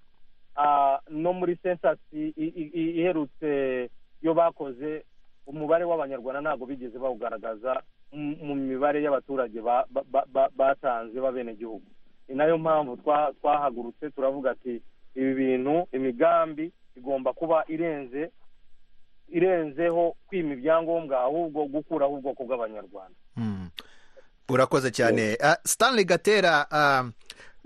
G: ah, no muri sensasi i- i- i- iherutse yo bakoze umubare w'abanyarwanda ntabwo bigeze bawugaragaza mu- mu mibare y'abaturage ba- ba- ba- ba- batanze b'abenegihugu ni nayo mpamvu twa- twahagurutse turavuga ati ibi bintu imigambi igomba kuba irenze irenzeho kwima ibyangombwa ahubwo gukuraho ubwoko bw'abanyarwanda
A: Hmm. urakoze cyane Ah, stanley gatera ah,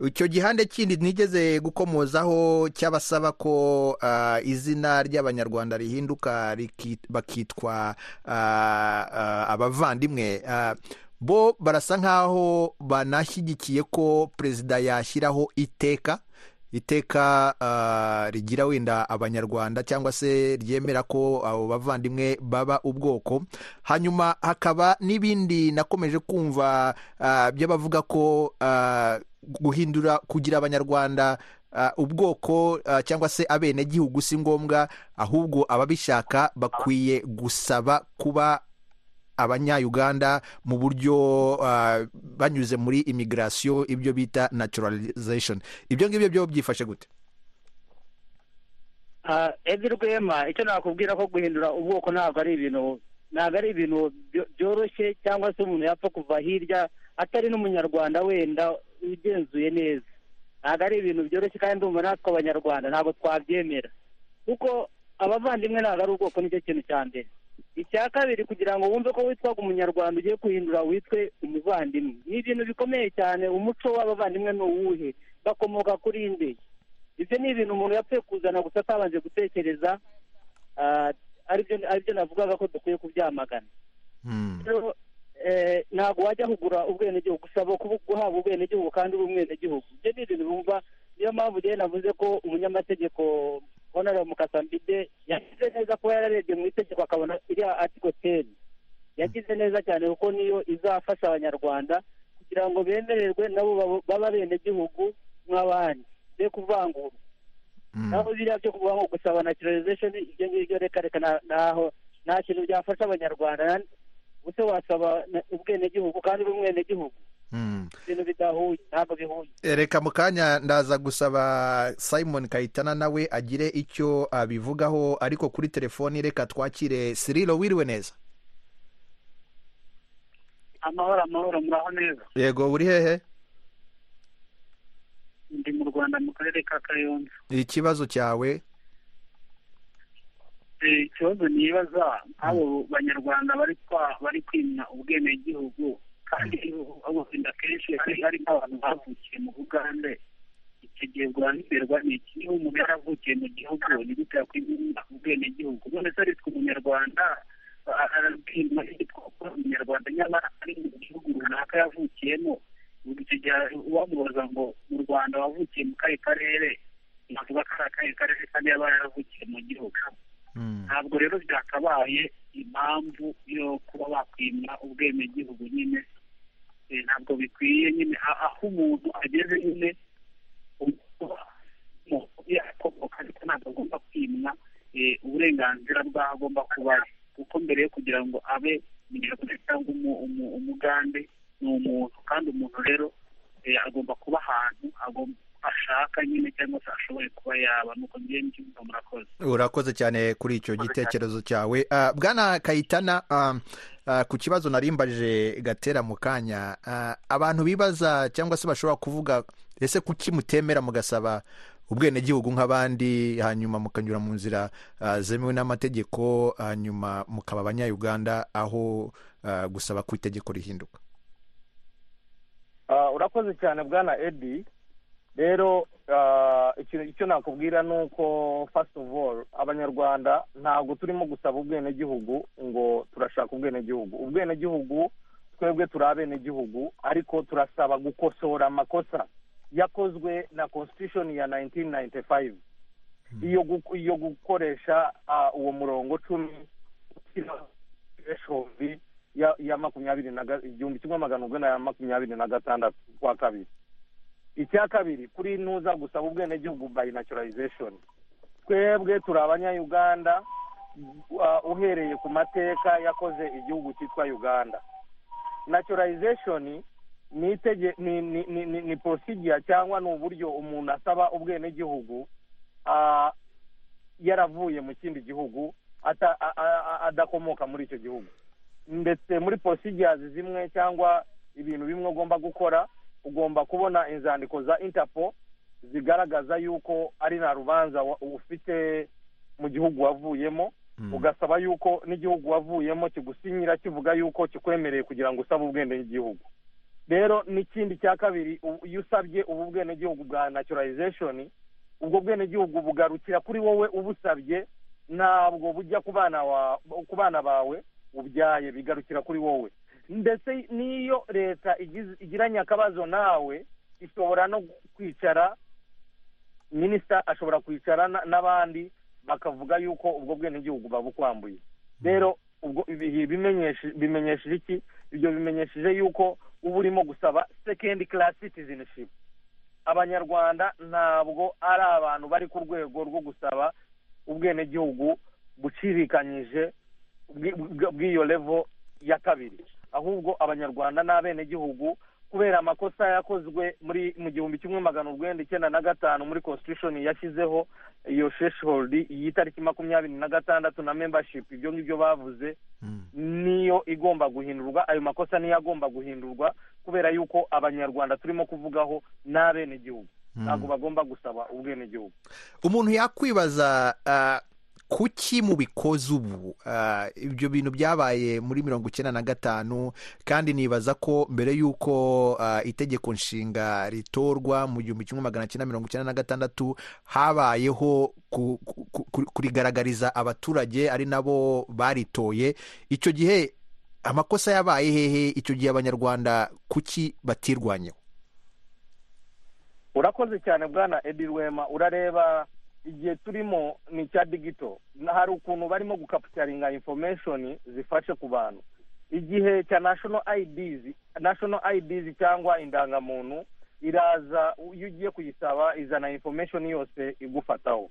A: icyo gihande kindi nigeze gukomozaho cy'abasaba ko ah, izina ry'abanyarwanda rihinduka riki- bakitwa ah, ah, abavandimwe Ah, bo barasa nk'aho banashyigikiye ko perezida yashyiraho iteka iteka ah, rigira wenda abanyarwanda cyangwa se ryemera ko abo bavandimwe baba ubwoko hanyuma hakaba n'ibindi nakomeje kumva ah, by'abavuga ko ah, guhindura kugira abanyarwanda ah, ubwoko ah, cyangwa se abenegihugu si ngombwa ahubwo ababishaka bakwiye gusaba kuba abanyayuganda mu buryo ah, banyuze muri imigirasiyo ibyo bita naturalization ibyo ngibyo byo byifashe gute
E: Ah, Edi Rwema icyo nakubwira ko guhindura ubwoko ntabwo ari ibintu ntabwo ari ibintu byo- byoroshye cyangwa se umuntu yapfa kuva hirya atari n'umunyarwanda wenda ugenzuye neza ntabwo ari ibintu byoroshye kandi ndumva natwe abanyarwanda ntabwo twabyemera kuko abavandimwe ntabwo ari ubwoko nicyo kintu cya mbere icya kabiri kugira ngo wumve ko witwaga umunyarwanda ugiye guhindura witwe umuvandimwe ni ibintu bikomeye cyane umuco w'abavandimwe ni uwuhe bakomoka kuri nde ibyo ni ibintu umuntu yapfuye kuzana gusa atabanje gutekereza ah, aribyo aribyo navugaga ko dukwiye kubyamagana
A: Hmm.
E: rero eh, ntabwo wajya kugura ubwenegihugu usaba kubu- guhabwa ubwenegihugu kandi uri umwenegihugu ibyo ni ibintu bumva niyo mpamvu rero navuze ko umunyamategeko honore mukasambide yagize neza kuba yararebye mu itegeko akabona iriya article ten yagize neza cyane kuko niyo izafasha abanyarwanda kugira ngo bemererwe nabo babo- babe abenegihugu nk'abandi be kuvangura
A: Hmm.
E: naho biriya byo kuvuga ngo gusaba naturalization ibyo ngibyo reka reka na- naho nta kintu byafasha abanyarwanda na- ubuse wasaba na- ubwenegihugu kandi uri umwenegihugu
A: Hmm.
E: ibintu bidahuye ntabwo bihuye
A: reka mu kanya ndaza gusaba simon kayitana nawe agire icyo abivugaho ariko kuri telefoni reka twakire siriro wiriwe neza
C: amahoro amahoro muraho neza
A: yego uri hehe
C: ndi mu rwanda mu karere ka kayonza
A: ikibazo cyawe
C: Eh, ikibazo nibaza nk'abo banyarwanda bari kwa- bari kwimya ubwenegihugu kandi abo wenda kenshi ari ari nk'abantu bavukiye mu bugande icyo gihe bwanditerwa ni iki niba umuntu yaravukiye mu gihugu ni gute yakwimya ubwenegihugu none se aritwa umunyarwanda a- arabwima yitwa umunyarwanda nyamara ari mu gihugu runaka yavukiyemo ubwo icyo gihe wamubaza ngo mu rwanda wavukiye mu kahe karere navuga ko ari akahe karere kandi yaba yaravukiye mu gihugu
A: Hmm.
C: ntabwo rero byakabaye impamvu yo kuba bakwima ubwenegihugu nyine eh, ntabwo bikwiye nyine a- aho umuntu ageze nyine yakomoka ariko ntabwo agomba kwimwa eh, uburenganzira bw'aho agomba kuba ari kuko mbere yo kugira ngo abe umunyarwanda cyangwa umu- umu- umugande ni umuntu kandi umuntu rero eh, agomba kuba ahantu agomba ashaka nyine cyangwa se ashoboye kuba yaba nuko ngewe mbyumva murakoze
A: urakoze cyane kuri icyo gitekerezo cyawe Ah, bwana kayitana ah, ah, ku kibazo narimbaje gatera mu kanya ah, abantu bibaza cyangwa se bashobora kuvuga ese kuki mutemera mugasaba ubwenegihugu nk'abandi hanyuma mukanyura mu nzira ah, zemewe n'amategeko hanyuma mukaba abanyayuganda aho ah, gusaba ku itegeko rihinduka
G: Ah, urakoze cyane bwana edi rero ah, ikintu icyo nakubwira ni uko first of all abanyarwanda ntabwo turimo gusaba ubwenegihugu ngo turashaka ubwenegihugu ubwenegihugu twebwe turi abenegihugu ariko turasaba gukosora amakosa yakozwe na constitution ya 1995 iyo gu- iyo gukoresha ah, uwo murongo cumi ushyiraho threshold ya ya makumyabiri na ga- igihumbi kimwe magana urwenda na makumyabiri na gatandatu kwa kabiri icya kabiri kuri ntuza gusaba ubwenegihugu by naturalization twebwe turi abanyayuganda uh, uhereye ku mateka yakoze igihugu cyitwa uganda naturalization ni itege ni ni ni, ni, ni procedure cyangwa ni uburyo umuntu asaba ubwenegihugu ah, yaravuye mu kindi gihugu ata- a- a- a- adakomoka muri icyo gihugu ndetse muri procedures zimwe cyangwa ibintu bimwe ugomba gukora ugomba kubona inzandiko za interpol zigaragaza yuko ari nta rubanza wa- ufite mu gihugu wavuyemo
A: Mm.
G: ugasaba yuko n'igihugu wavuyemo kigusinyira kivuga yuko kikwemereye kugira ngo usabe ubwenegihugu rero n'ikindi cya kabiri u- iyo usabye ubu bwenegihugu bwa naturalization ubwo bwenegihugu bugarukira kuri wowe ubusabye ntabwo bujya ku bana wa- ku bana bawe ubyaye bigarukira kuri wowe ndetse n'iyo leta igize- igiranye akabazo nawe ishobora no kwicara minisita ashobora kwicara na- n'abandi bakavuga yuko ubwo bwenegihugu babukwambuye rero ubwo ibi- bimenyeshe- bimenyesheje iki ibyo bimenyesheje yuko uba urimo gusaba second class citizenship abanyarwanda ntabwo ari abantu bari ku rwego rwo gusaba ubwenegihugu bucirikanyije bwi- bwi- bw'iyo levo ya kabiri ahubwo abanyarwanda n'abenegihugu kubera amakosa yakozwe muri mu gihumbi kimwe magana urwenda icyenda na gatanu muri constitution yashyizeho iyo threshold y'itariki makumyabiri na gatandatu na membership ibyo ngibyo bavuze
A: Mm.
G: niyo igomba guhindurwa ayo makosa niyo agomba guhindurwa kubera yuko abanyarwanda turimo kuvugaho n'abenegihugu ntabwo bagomba gusaba ubwenegihugu
A: umuntu yakwibaza ah, kuki mubikoze ubu Ah, ibyo bintu byabaye muri mirongo icyenda na gatanu kandi nibaza ko mbere y'uko ah, itegeko nshinga ritorwa mu gihumbi kimwe magana cyenda mirongo icyenda na gatandatu habayeho ku- ku- ku- kurigaragariza abaturage ari nabo baritoye icyo gihe amakosa yabaye hehe icyo gihe abanyarwanda kuki batirwanyeho
G: urakoze cyane bwana edi rwema urareba igihe turimo ni icya digito hari ukuntu barimo gukapitaringa information zifashe ku bantu igihe cya national IDs national IDs cyangwa indangamuntu iraza iyo ugiye kuyisaba izana information yose igufataho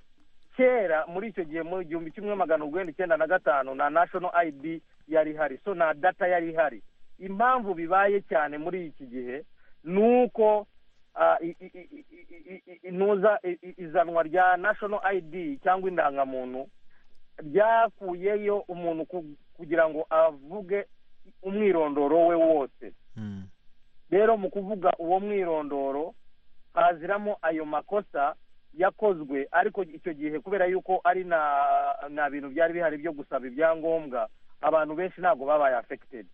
G: kera muri icyo gihe mu gihumbi kimwe magana urwenda icyenda na gatanu na national id yari ihari so na data yari ihari impamvu bibaye cyane muri iki gihe ni uko ah, i- i- i- i- i- i- intuza i- i- izanwa rya national id cyangwa indangamuntu ryakuyeyo umuntu ku- kugira ngo avuge umwirondoro we wose
A: Mm.
G: rero mu kuvuga uwo mwirondoro haziramo ayo makosa yakozwe ariko icyo gihe kubera yuko ari na nta bintu byari bihari byo gusaba ibyangombwa abantu benshi ntabwo babaye afekitedi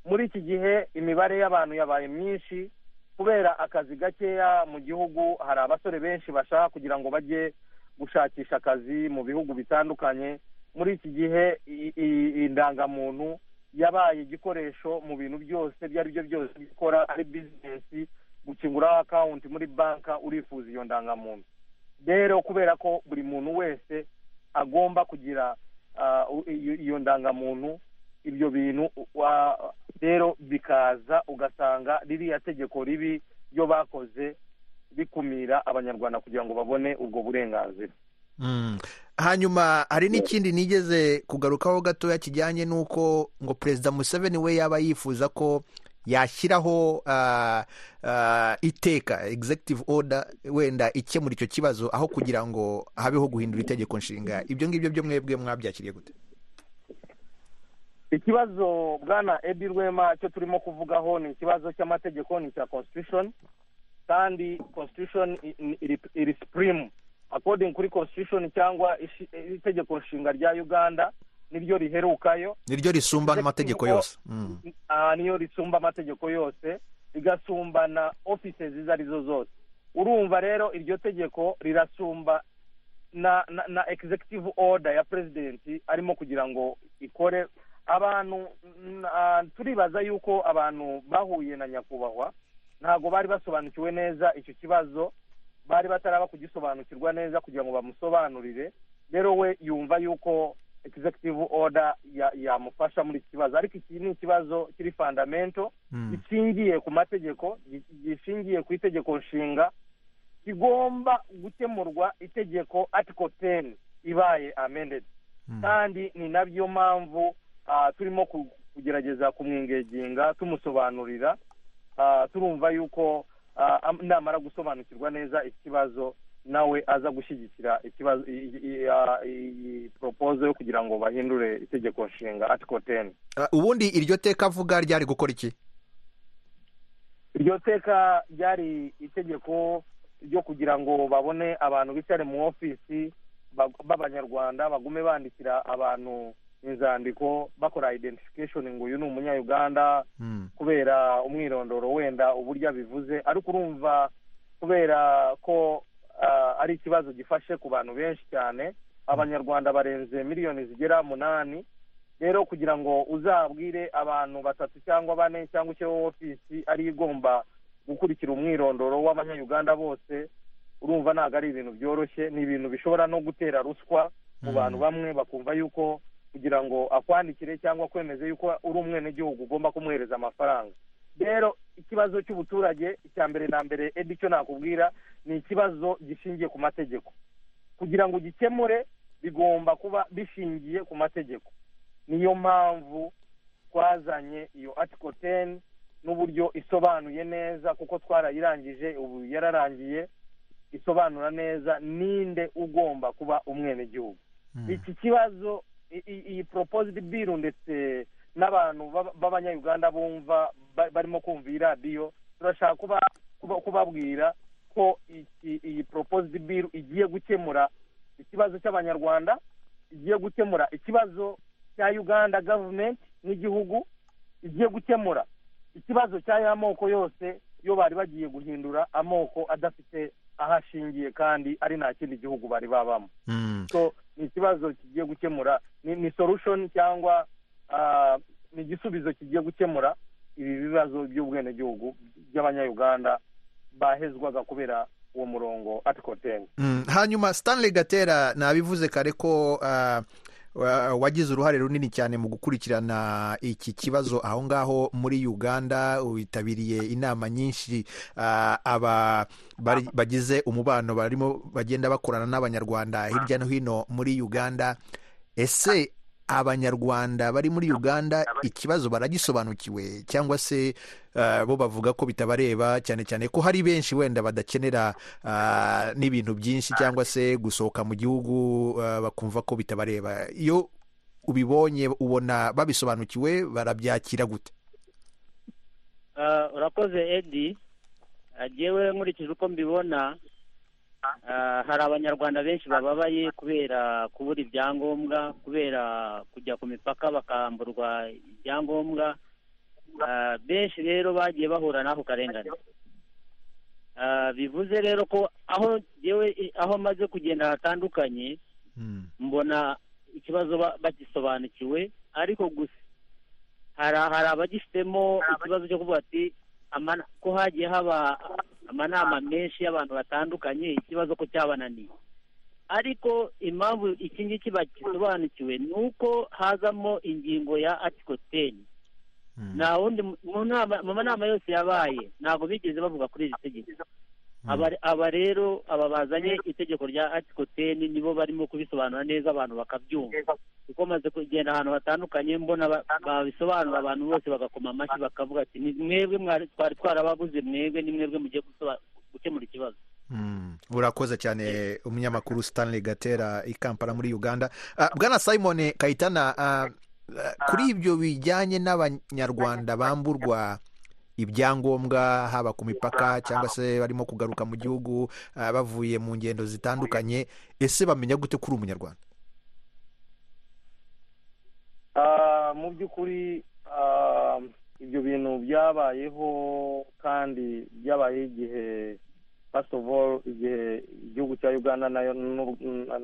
G: muri iki gihe imibare y'abantu yabaye myinshi kubera akazi gakeya mu gihugu hari abasore benshi bashaka kugira ngo bajye gushakisha akazi mu bihugu bitandukanye muri iki gihe i- i- indangamuntu yabaye igikoresho mu bintu byose ibyo ari byo byose gukora ari bizinesi gukinguraho akawunti muri banka urifuza iyo ndangamuntu rero kubera ko buri muntu wese agomba kugira ah, u- iyo iyo ndangamuntu ibyo bintu wa- rero bikaza ugasanga ririya tegeko ribi ryo bakoze bikumira abanyarwanda kugira ngo babone ubwo burenganzira
A: Mm. hanyuma hari n'ikindi nigeze kugarukaho gatoya kijyanye n'uko ngo perezida museveni we yaba yifuza ko yashyiraho ah, ah, iteka executive order wenda ikemura icyo kibazo aho kugira ngo habeho guhindura itegeko nshinga ibyo ngibyo byo mwebwe mwabyakiriye gute
G: ikibazo bwana edi rwema cyo turimo kuvugaho ni ikibazo cy'amategeko ni icya constitution kandi constitution i- i- iri- iri supreme according kuri constitution cyangwa ishi- itegeko nshinga rya uganda niryo riherukayo
A: niryo risumba n'amategeko yose Mm.
G: Ah, niyo risumba amategeko yose rigasumbana offices izo ari zo zose urumva rero iryo tegeko rirasumba na, na, na executive order ya president arimo kugira ngo ikore abantu mm, ah, turibaza yuko abantu bahuye na nyakubahwa ntabwo bari basobanukiwe neza icyo kibazo bari bataraba kugisobanukirwa neza kugira ngo bamusobanurire rero we yumva yuko executive order ya- yamufasha muri iki kibazo ariko iki ni ikibazo kiri fundamental
A: Mm.
G: gishingiye ku mategeko gi- gishingiye ku itegeko nshinga kigomba gukemurwa itegeko article ten ibaye amended
A: Mm.
G: kandi ni nabyo mpamvu ah, turimo ku- kugerageza kumwingeginga tumusobanurira Ah, turumva yuko ah, am- namara gusobanukirwa neza ikibazo nawe aza gushyigikira ikibazo i- i- i- ah, iyi poropozo yo kugira ngo bahindure itegeko nshinga article ten
A: Ah, ubundi iryo teka avuga ryari gukora iki
G: iryo teka ryari itegeko ryo kugira ngo babone abantu bicara mu ofisi bag- b'abanyarwanda bagume bandikira abantu inzandiko bakora identification ngo uyu ni umunyayuganda
A: Mm.
G: kubera umwirondoro wenda uburyo abivuze ariko urumva kubera ko ah, ari ikibazo gifashe ku bantu benshi cyane abanyarwanda barenze miliyoni zigera munani rero kugira ngo uzabwire abantu batatu cyangwa bane cyangwa icyo ofisi ariyo igomba gukurikira umwirondoro w'abanyayuganda bose urumva ntabwo ari ibintu byoroshye ni ibintu bishobora no gutera ruswa mu
A: Mm.
G: bantu bamwe bakumva yuko kugira ngo akwandikire cyangwa kwemeze yuko uri umwenegihugu ugomba kumwohereza amafaranga rero ikibazo cy'ubuturage icya mbere na mbere edi icyo nakubwira ni ikibazo gishingiye ku mategeko kugira ngo ugikemure bigomba kuba bishingiye ku mategeko niyo mpamvu twazanye iyo article ten n'uburyo isobanuye neza kuko twarayirangije ubu yararangiye isobanura neza ninde ugomba kuba umwenegihugu
A: Mm.
G: iki kibazo i- i- iyi proposed bill ndetse n'abantu b'aba- b'abanyayuganda bumva ba- barimo kumva iyi radiyo turashaka kuba- kuba- kubabwira ko iki- iyi proposed bill igiye gukemura ikibazo cy'abanyarwanda igiye gukemura ikibazo cya uganda gavumenti nk'igihugu igiye gukemura ikibazo cy'aya moko yose yo bari bagiye guhindura amoko adafite aho ashingiye kandi ari nta kindi gihugu bari babamo
A: Mm.
G: so ni ikibazo kigiye gukemura ni, ni solution cyangwa ah, ni igisubizo kigiye gukemura ibi bibazo by'ubwenegihugu by'abanyayuganda bahezwaga kubera uwo murongo article ten
A: Mm. hanyuma stanley gatera nabivuze kare ko ah, wa- wagize uruhare runini cyane mu gukurikirana iki kibazo aho ngaho muri uganda witabiriye inama nyinshi ah, aba bari- bagize umubano barimo bagenda bakorana n'abanyarwanda hirya no hino muri uganda ese abanyarwanda bari muri uganda ikibazo baragisobanukiwe cyangwa se ah, bo bavuga ko bitabareba cyane cyane ko hari benshi wenda badakenera ah, n'ibintu byinshi cyangwa se gusohoka mu gihugu ah, bakumva ko bitabareba iyo ubibonye ubona babisobanukiwe barabyakira gute
E: Ah, urakoze edi Ah, jyewe nkurikije uko mbibona ah, hari abanyarwanda benshi bababaye kubera kubura ibyangombwa kubera kujya ku mipaka bakamburwa ibyangombwa Ah, benshi rero bagiye bahura n'ako karengane Ah, bivuze rero ko aho jyewe eh, aho maze kugenda hatandukanye mbona ikibazo ba- bagisobanukiwe ariko gusa hari hari abagifitemo ikibazo cyo kuvuga ati "Ama- ko hagiye haba amanama menshi y'abantu batandukanye ikibazo ko cyabananiye ariko impamvu iki ngiki bagisobanukiwe ni uko hazamo ingingo ya article ten
A: Mm.
E: nta wundi mu- mu nama- mu nama yose yabaye ntabwo bigeze bavuga kuri iri tegeko Aba- aba rero aba bazanye itegeko rya article ten nibo barimo kubisobanura neza abantu bakabyumva kuko maze kugenda ahantu hatandukanye mbona ba- babisobanura abantu bose bagakoma amashyi bakavuga ati "Ni mwebwe mwari- twari twarabaguze mwebwe ni mwebwe mugiye gusoba- gukemura ikibazo
A: Mm. urakoze cyane umunyamakuru stanley gatera i kampala muri uganda Ah, bwana simon kayitana ah, ah, kuri ibyo bijyanye n'abanyarwanda bamburwa ibyangombwa haba ku mipaka cyangwa se barimo kugaruka mu gihugu ah, bavuye mu ngendo zitandukanye ese bamenya gute kuri umunyarwanda
G: Ah, mu by'ukuri ah, ibyo bintu byabayeho kandi byabayeho igihe first of all igihe igihugu cya uganda nayo n'u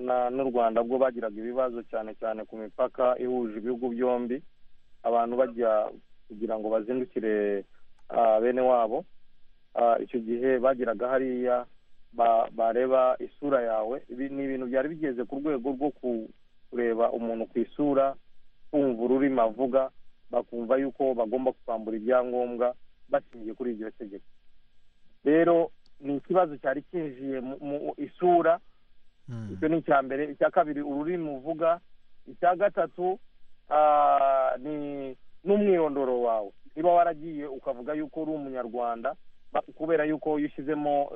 G: na- n'u rwanda bwo bagiraga ibibazo cyane cyane ku mipaka ihuje ibihugu byombi abantu bajya kugira ngo bazindukire ah, bene wabo Ah, icyo gihe bagiraga hariya ba- bareba isura yawe ibi ni ibintu byari bigeze ku rwego rwo ku kureba umuntu ku isura kumva ururimi avuga bakumva yuko bagomba kwambura ibyangombwa bashingiye kuri iryo tegeko rero ni ikibazo cyari cyinjiye mu- mu isura icyo ni icya mbere icya kabiri ururimi uvuga icya gatatu ah, ni n'umwirondoro wawe niba waragiye ukavuga yuko uri umunyarwanda ba- kubera yuko iyo ushyizemo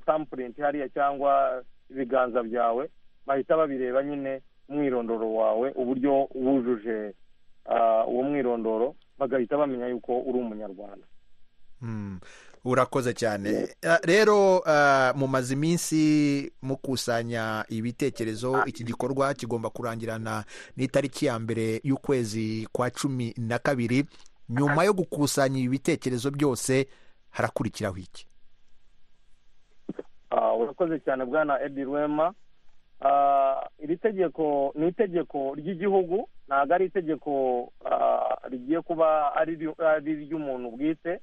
G: sampurinti hariya cyangwa ibiganza byawe bahita babireba nyine umwirondoro wawe uburyo wujuje ah, uwo mwirondoro bagahita bamenya yuko uri umunyarwanda
A: Mm. urakoze cyane Ah, rero ah, mumaze iminsi mukusanya ibitekerezo iki gikorwa kigomba kurangirana n'itariki ya mbere y'ukwezi kwa cumi na kabiri nyuma yo gukusanya ibi bitekerezo byose harakurikiraho iki
G: Ah, urakoze cyane bwana edi rwema Ah, iri tegeko ni itegeko ry'igihugu ntabwo ari itegeko ah, rigiye kuba ari iryo- ari iry'umuntu bwite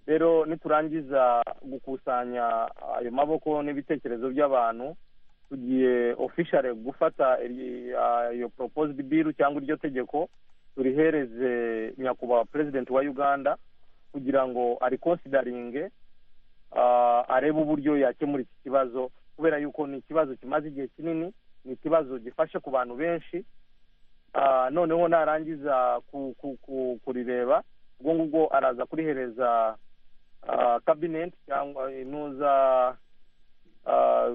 G: rero niturangiza gukusanya ayo maboko n'ibitekerezo by'abantu tugiye ofishare gufata iri- ah, iyo proposed bill cyangwa iryo tegeko turihereze nyakubahwa perezidenti wa uganda kugira ngo arikosidaringe ah, arebe uburyo yakemura iki kibazo kubera yuko ni ikibazo kimaze igihe kinini ni ikibazo gifasha ku bantu benshi Ah, noneho narangiza ku- ku- ku- kurireba ubwo ngubwo araza kurihereza kabineti cyangwa intuza ah,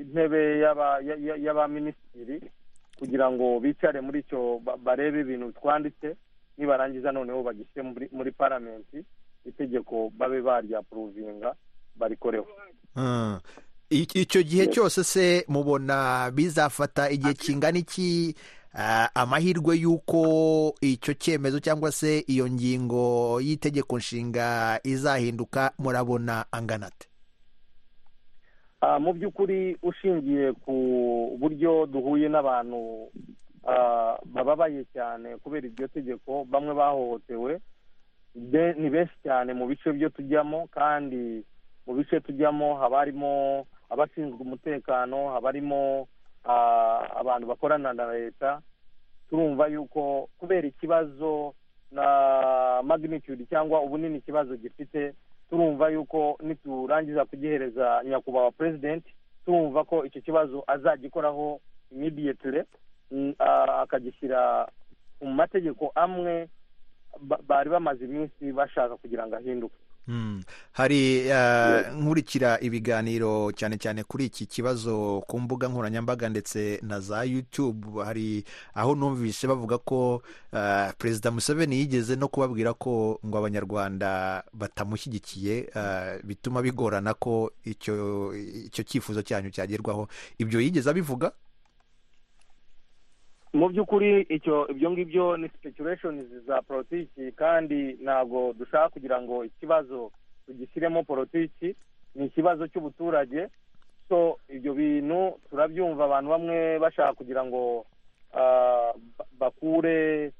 G: intebe y'aba- ya- ya- y'abaminisitiri kugira ngo bicare muri icyo ba- barebe ibintu twanditse nibarangiza noneho bagishyire muri- muri paramenti itegeko babe baryapuruvinga barikoreho
A: Mm. I- icyo gihe cyose se mubona bizafata igihe kingana iki ah, amahirwe y'uko icyo cyemezo cyangwa se iyo ngingo y'itegeko nshinga izahinduka murabona angana ate
G: Ah, mu by'ukuri ushingiye ku buryo duhuye n'abantu ah, bababaye cyane kubera iryo tegeko bamwe bahohotewe be- ni benshi cyane mu bice byo tujyamo kandi mu bice tujyamo haba harimo abashinzwe umutekano haba harimo ah, abantu bakorana na leta turumva yuko kubera ikibazo na magnitude cyangwa ubunini ikibazo gifite turumva yuko niturangiza kugihereza nyakubahwa president turumva ko icyo kibazo azagikoraho immediately mm, ah, akagishyira mu mategeko amwe ba- bari bamaze iminsi bashaka kugira ngo ahinduke
A: Mm. hari ah, nkurikira ibiganiro cyane cyane kuri iki kibazo ku mbuga nkoranyambaga ndetse na za youtube hari aho numvise bavuga ko ah, perezida museveni yigeze no kubabwira ko ngo abanyarwanda batamushyigikiye ah, bituma bigorana ko icyo icyo cyifuzo cyanyu cyagerwaho ibyo yigeze abivuga
G: mu by'ukuri icyo ibyo ngibyo ni speculations za politiki kandi ntabwo dushaka kugira ngo ikibazo tugishyiremo politiki ni ikibazo cy'ubuturage so ibyo bintu turabyumva abantu bamwe bashaka kugira ngo ah, ba- bakure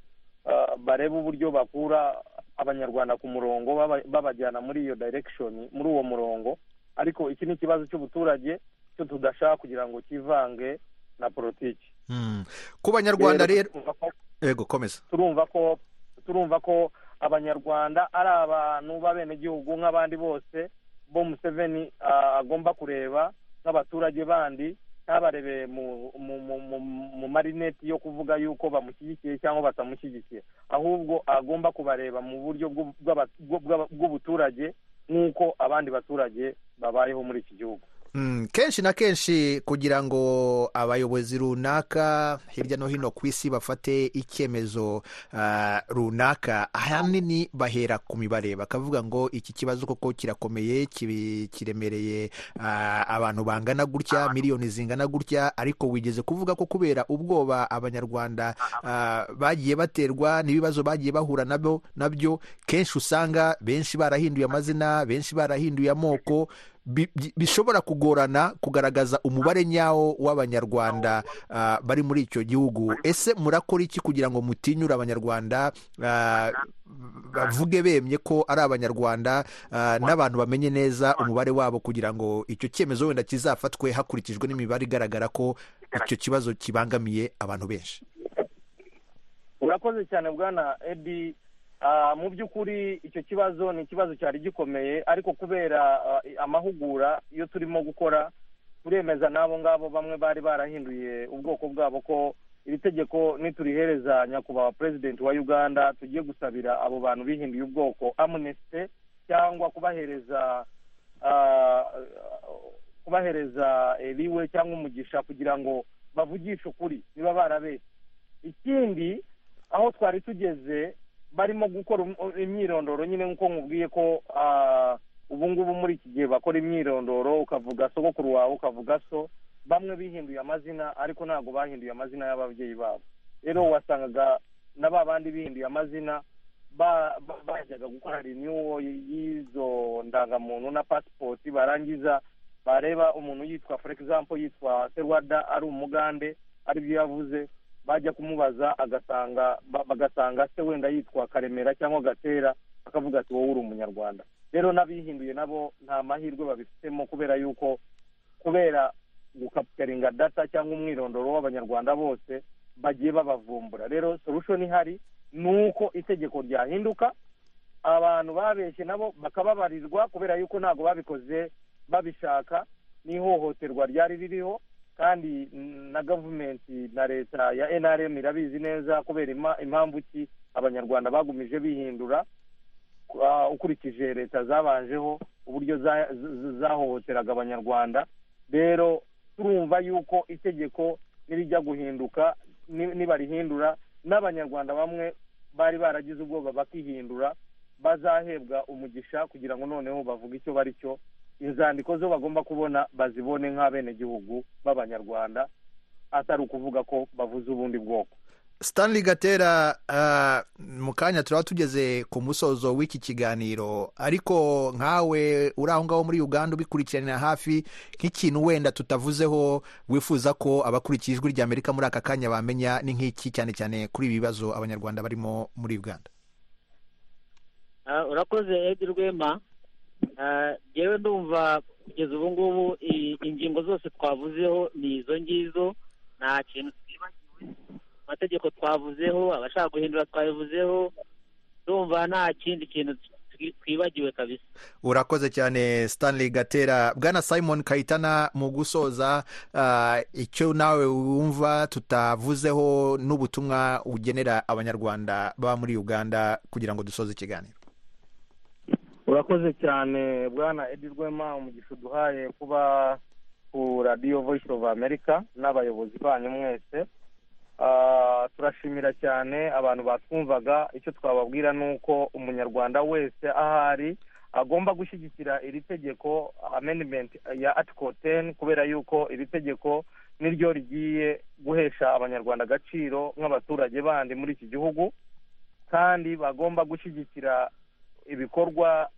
G: ah, barebe uburyo bakura abanyarwanda ku murongo baba- babajyana muri iyo direction muri uwo murongo ariko iki ni ikibazo cy'ubuturage cyo tudashaka kugira ngo kivange na politiki
A: Mm. ku banyarwanda rero
G: turumva ko-
A: yego komeza
G: turumva ko turumva ko abanyarwanda ari abantu b'abenegihugu nk'abandi bose bo museveni ah, agomba kureba nk'abaturage bandi ntabarebe mu mu mu mu- mu marineti yo kuvuga yuko bamushyigikiye cyangwa batamushyigikiye ahubwo agomba kubareba mu buryo bw'u- bw'aba- bw'u- bw'aba- bw'ubuturage nk'uko abandi baturage babayeho muri iki gihugu
A: Mm, kenshi na kenshi kugira ngo abayobozi runaka hirya no hino ku isi bafate icyemezo ah, runaka ahanini bahera ku mibare bakavuga ngo iki kibazo koko kirakomeye kibi- kiremereye ah, abantu bangana gutya miliyoni zingana gutya ariko wigeze kuvuga ko kubera ubwoba abanyarwanda ah, bagiye baterwa n'ibibazo bagiye bahura nabyo nabyo kenshi usanga benshi barahinduye amazina benshi barahinduye amoko bi- bi- bishobora kugorana kugaragaza umubare nyawo w'abanyarwanda ah, bari muri icyo gihugu ese murakora iki kugira ngo mutinyure abanyarwanda ah, bavuge bemye ko ari abanyarwanda ah, n'abantu bamenye neza umubare wabo kugira ngo icyo cyemezo wenda kizafatwe hakurikijwe n'imibare igaragara ko icyo kibazo kibangamiye abantu benshi
G: urakoze cyane bwana edi mu by'ukuri icyo kibazo ni ikibazo cyari gikomeye ariko kubera amahugura iyo turimo gukora turemeza n'abo ngabo bamwe bari barahinduye ubwoko bwabo ko iri tegeko niturihereza nyakubahwa perezidenti wa uganda tugiye gusabira abo bantu bihinduye ubwoko amunesite cyangwa kubahereza kubahereza eliwe cyangwa umugisha kugira ngo bavugishe ukuri niba barabeshye ikindi aho twari tugeze barimo gukora imyirondoro nyine nk'uko nkubwiye ko ubu ngubu muri iki gihe bakora imyirondoro ukavuga sogokuru wawe ukavuga so bamwe bihinduye amazina ariko ntabwo bahinduye amazina y'ababyeyi babo rero wasangaga na ba bandi bihinduye amazina bajyaga gukora renewal y'izo ndangamuntu na pasipoti barangiza bareba umuntu yitwa for example yitwa serwada ari umugande aribyo yavuze bajya kumubaza agasanga bagasanga se wenda yitwa karemera cyangwa gatera akavuga ati wowe uri umunyarwanda rero n'abihinduye nabo nta mahirwe babifitemo kubera yuko kubera gukapitaringa data cyangwa umwirondoro w'abanyarwanda bose bagiye babavumbura rero solution ihari ni uko itegeko ryahinduka abantu babeshye nabo bakababarirwa kubera yuko ntabwo babikoze babishaka n'ihohoterwa ryari ririho kandi na gavumenti na leta ya enaremu irabizi neza kubera impamvu ki abanyarwanda bagumije bihindura ukurikije leta zabanjeho uburyo zahohoteraga abanyarwanda rero turumva yuko itegeko nirijya guhinduka nibarihindura n'abanyarwanda bamwe bari baragize ubwoba bakihindura bazahebwa umugisha kugira ngo noneho bavuge icyo bari cyo inzandiko zo bagomba kubona bazibone nk'abenegihugu b'abanyarwanda atari ukuvuga ko bavuze ubundi bwoko
A: stanley gatera mu kanya turaba tugeze ku musozo w'iki kiganiro ariko nkawe uri aho ngaho muri uganda ubikurikiranira hafi nk'ikintu wenda tutavuzeho wifuza ko abakurikiye ijwi ry'amerika muri aka kanya bamenya ni nk'iki cyane cyane kuri ibi bibazo abanyarwanda barimo muri uganda
E: urakoze edi rwema yewe ndumva kugeza ubu ngubu ingingo zose twavuzeho ni izo ngizo nta kintu twibagiwe amategeko twavuzeho abashaka guhindura twabivuzeho ndumva nta kindi kintu twibagiwe kabisa
A: urakoze cyane stanley gatera bwana simon kayitana mu gusoza icyo nawe wumva tutavuzeho n'ubutumwa ugenera abanyarwanda baba muri uganda kugira ngo dusoze ikiganiro
G: urakoze cyane bwana edi rwema umugisha uduhaye kuba ku radiyo voice of america n'abayobozi banyu mwese turashimira cyane abantu batwumvaga icyo twababwira ni uko umunyarwanda wese ahari agomba gushyigikira iri tegeko amenimenti ya atiko teni kubera yuko iri tegeko niryo rigiye guhesha abanyarwanda agaciro nk'abaturage bandi muri iki gihugu kandi bagomba gushyigikira ibikorwa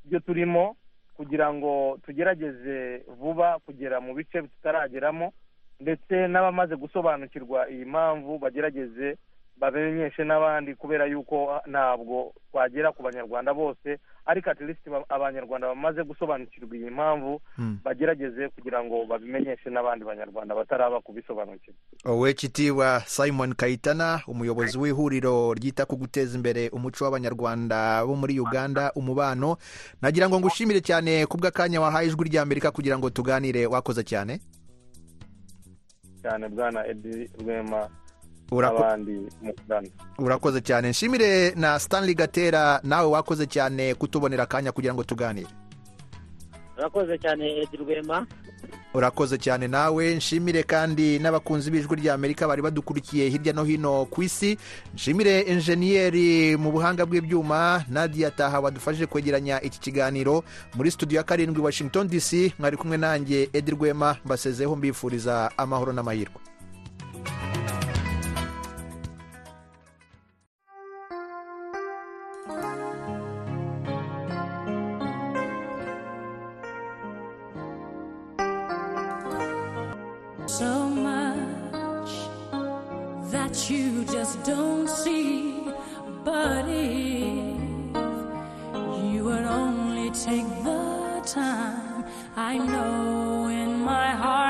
G: byo turimo kugira ngo tugerageze vuba kugera mu bice tutarageramo ndetse n'abamaze gusobanukirwa iyi mpamvu bagerageze bamenyeshe n'abandi kubera yuko ntabwo twagera ku banyarwanda bose ariko atirisiti abanyarwanda bamaze gusobanukirwa iyi mpamvu bagerageze kugira ngo babimenyeshe n'abandi banyarwanda bataraba kubisobanukirwa
A: wowe kitiwa simon kayitana umuyobozi w'ihuriro ryita ku guteza imbere umuco w'abanyarwanda bo muri uganda umubano nagira ngo ngushimire cyane ku bw'akanya wahaye ijwi ry'amerika kugira ngo tuganire wakoze cyane
G: cyane bwana edi rwema n'abandi
A: urakoze cyane nshimire na stanley gatera nawe wakoze cyane kutubonera akanya kugira ngo tuganire
E: urakoze cyane edi rwema
A: urakoze cyane nawe nshimire kandi n'abakunzi b'ijwi ry'amerika bari badukurikiye hirya no hino ku isi nshimire enjeniyeri mu buhanga bw'ibyuma nadia taha wadufashije kwegeranya iki kiganiro muri studio ya karindwi washington dc mwari kumwe nanjye edi rwema mbasezeho mbifuriza amahoro n'amahirwe
H: so much that you just don't see. But if you would only take the time, I know in my heart.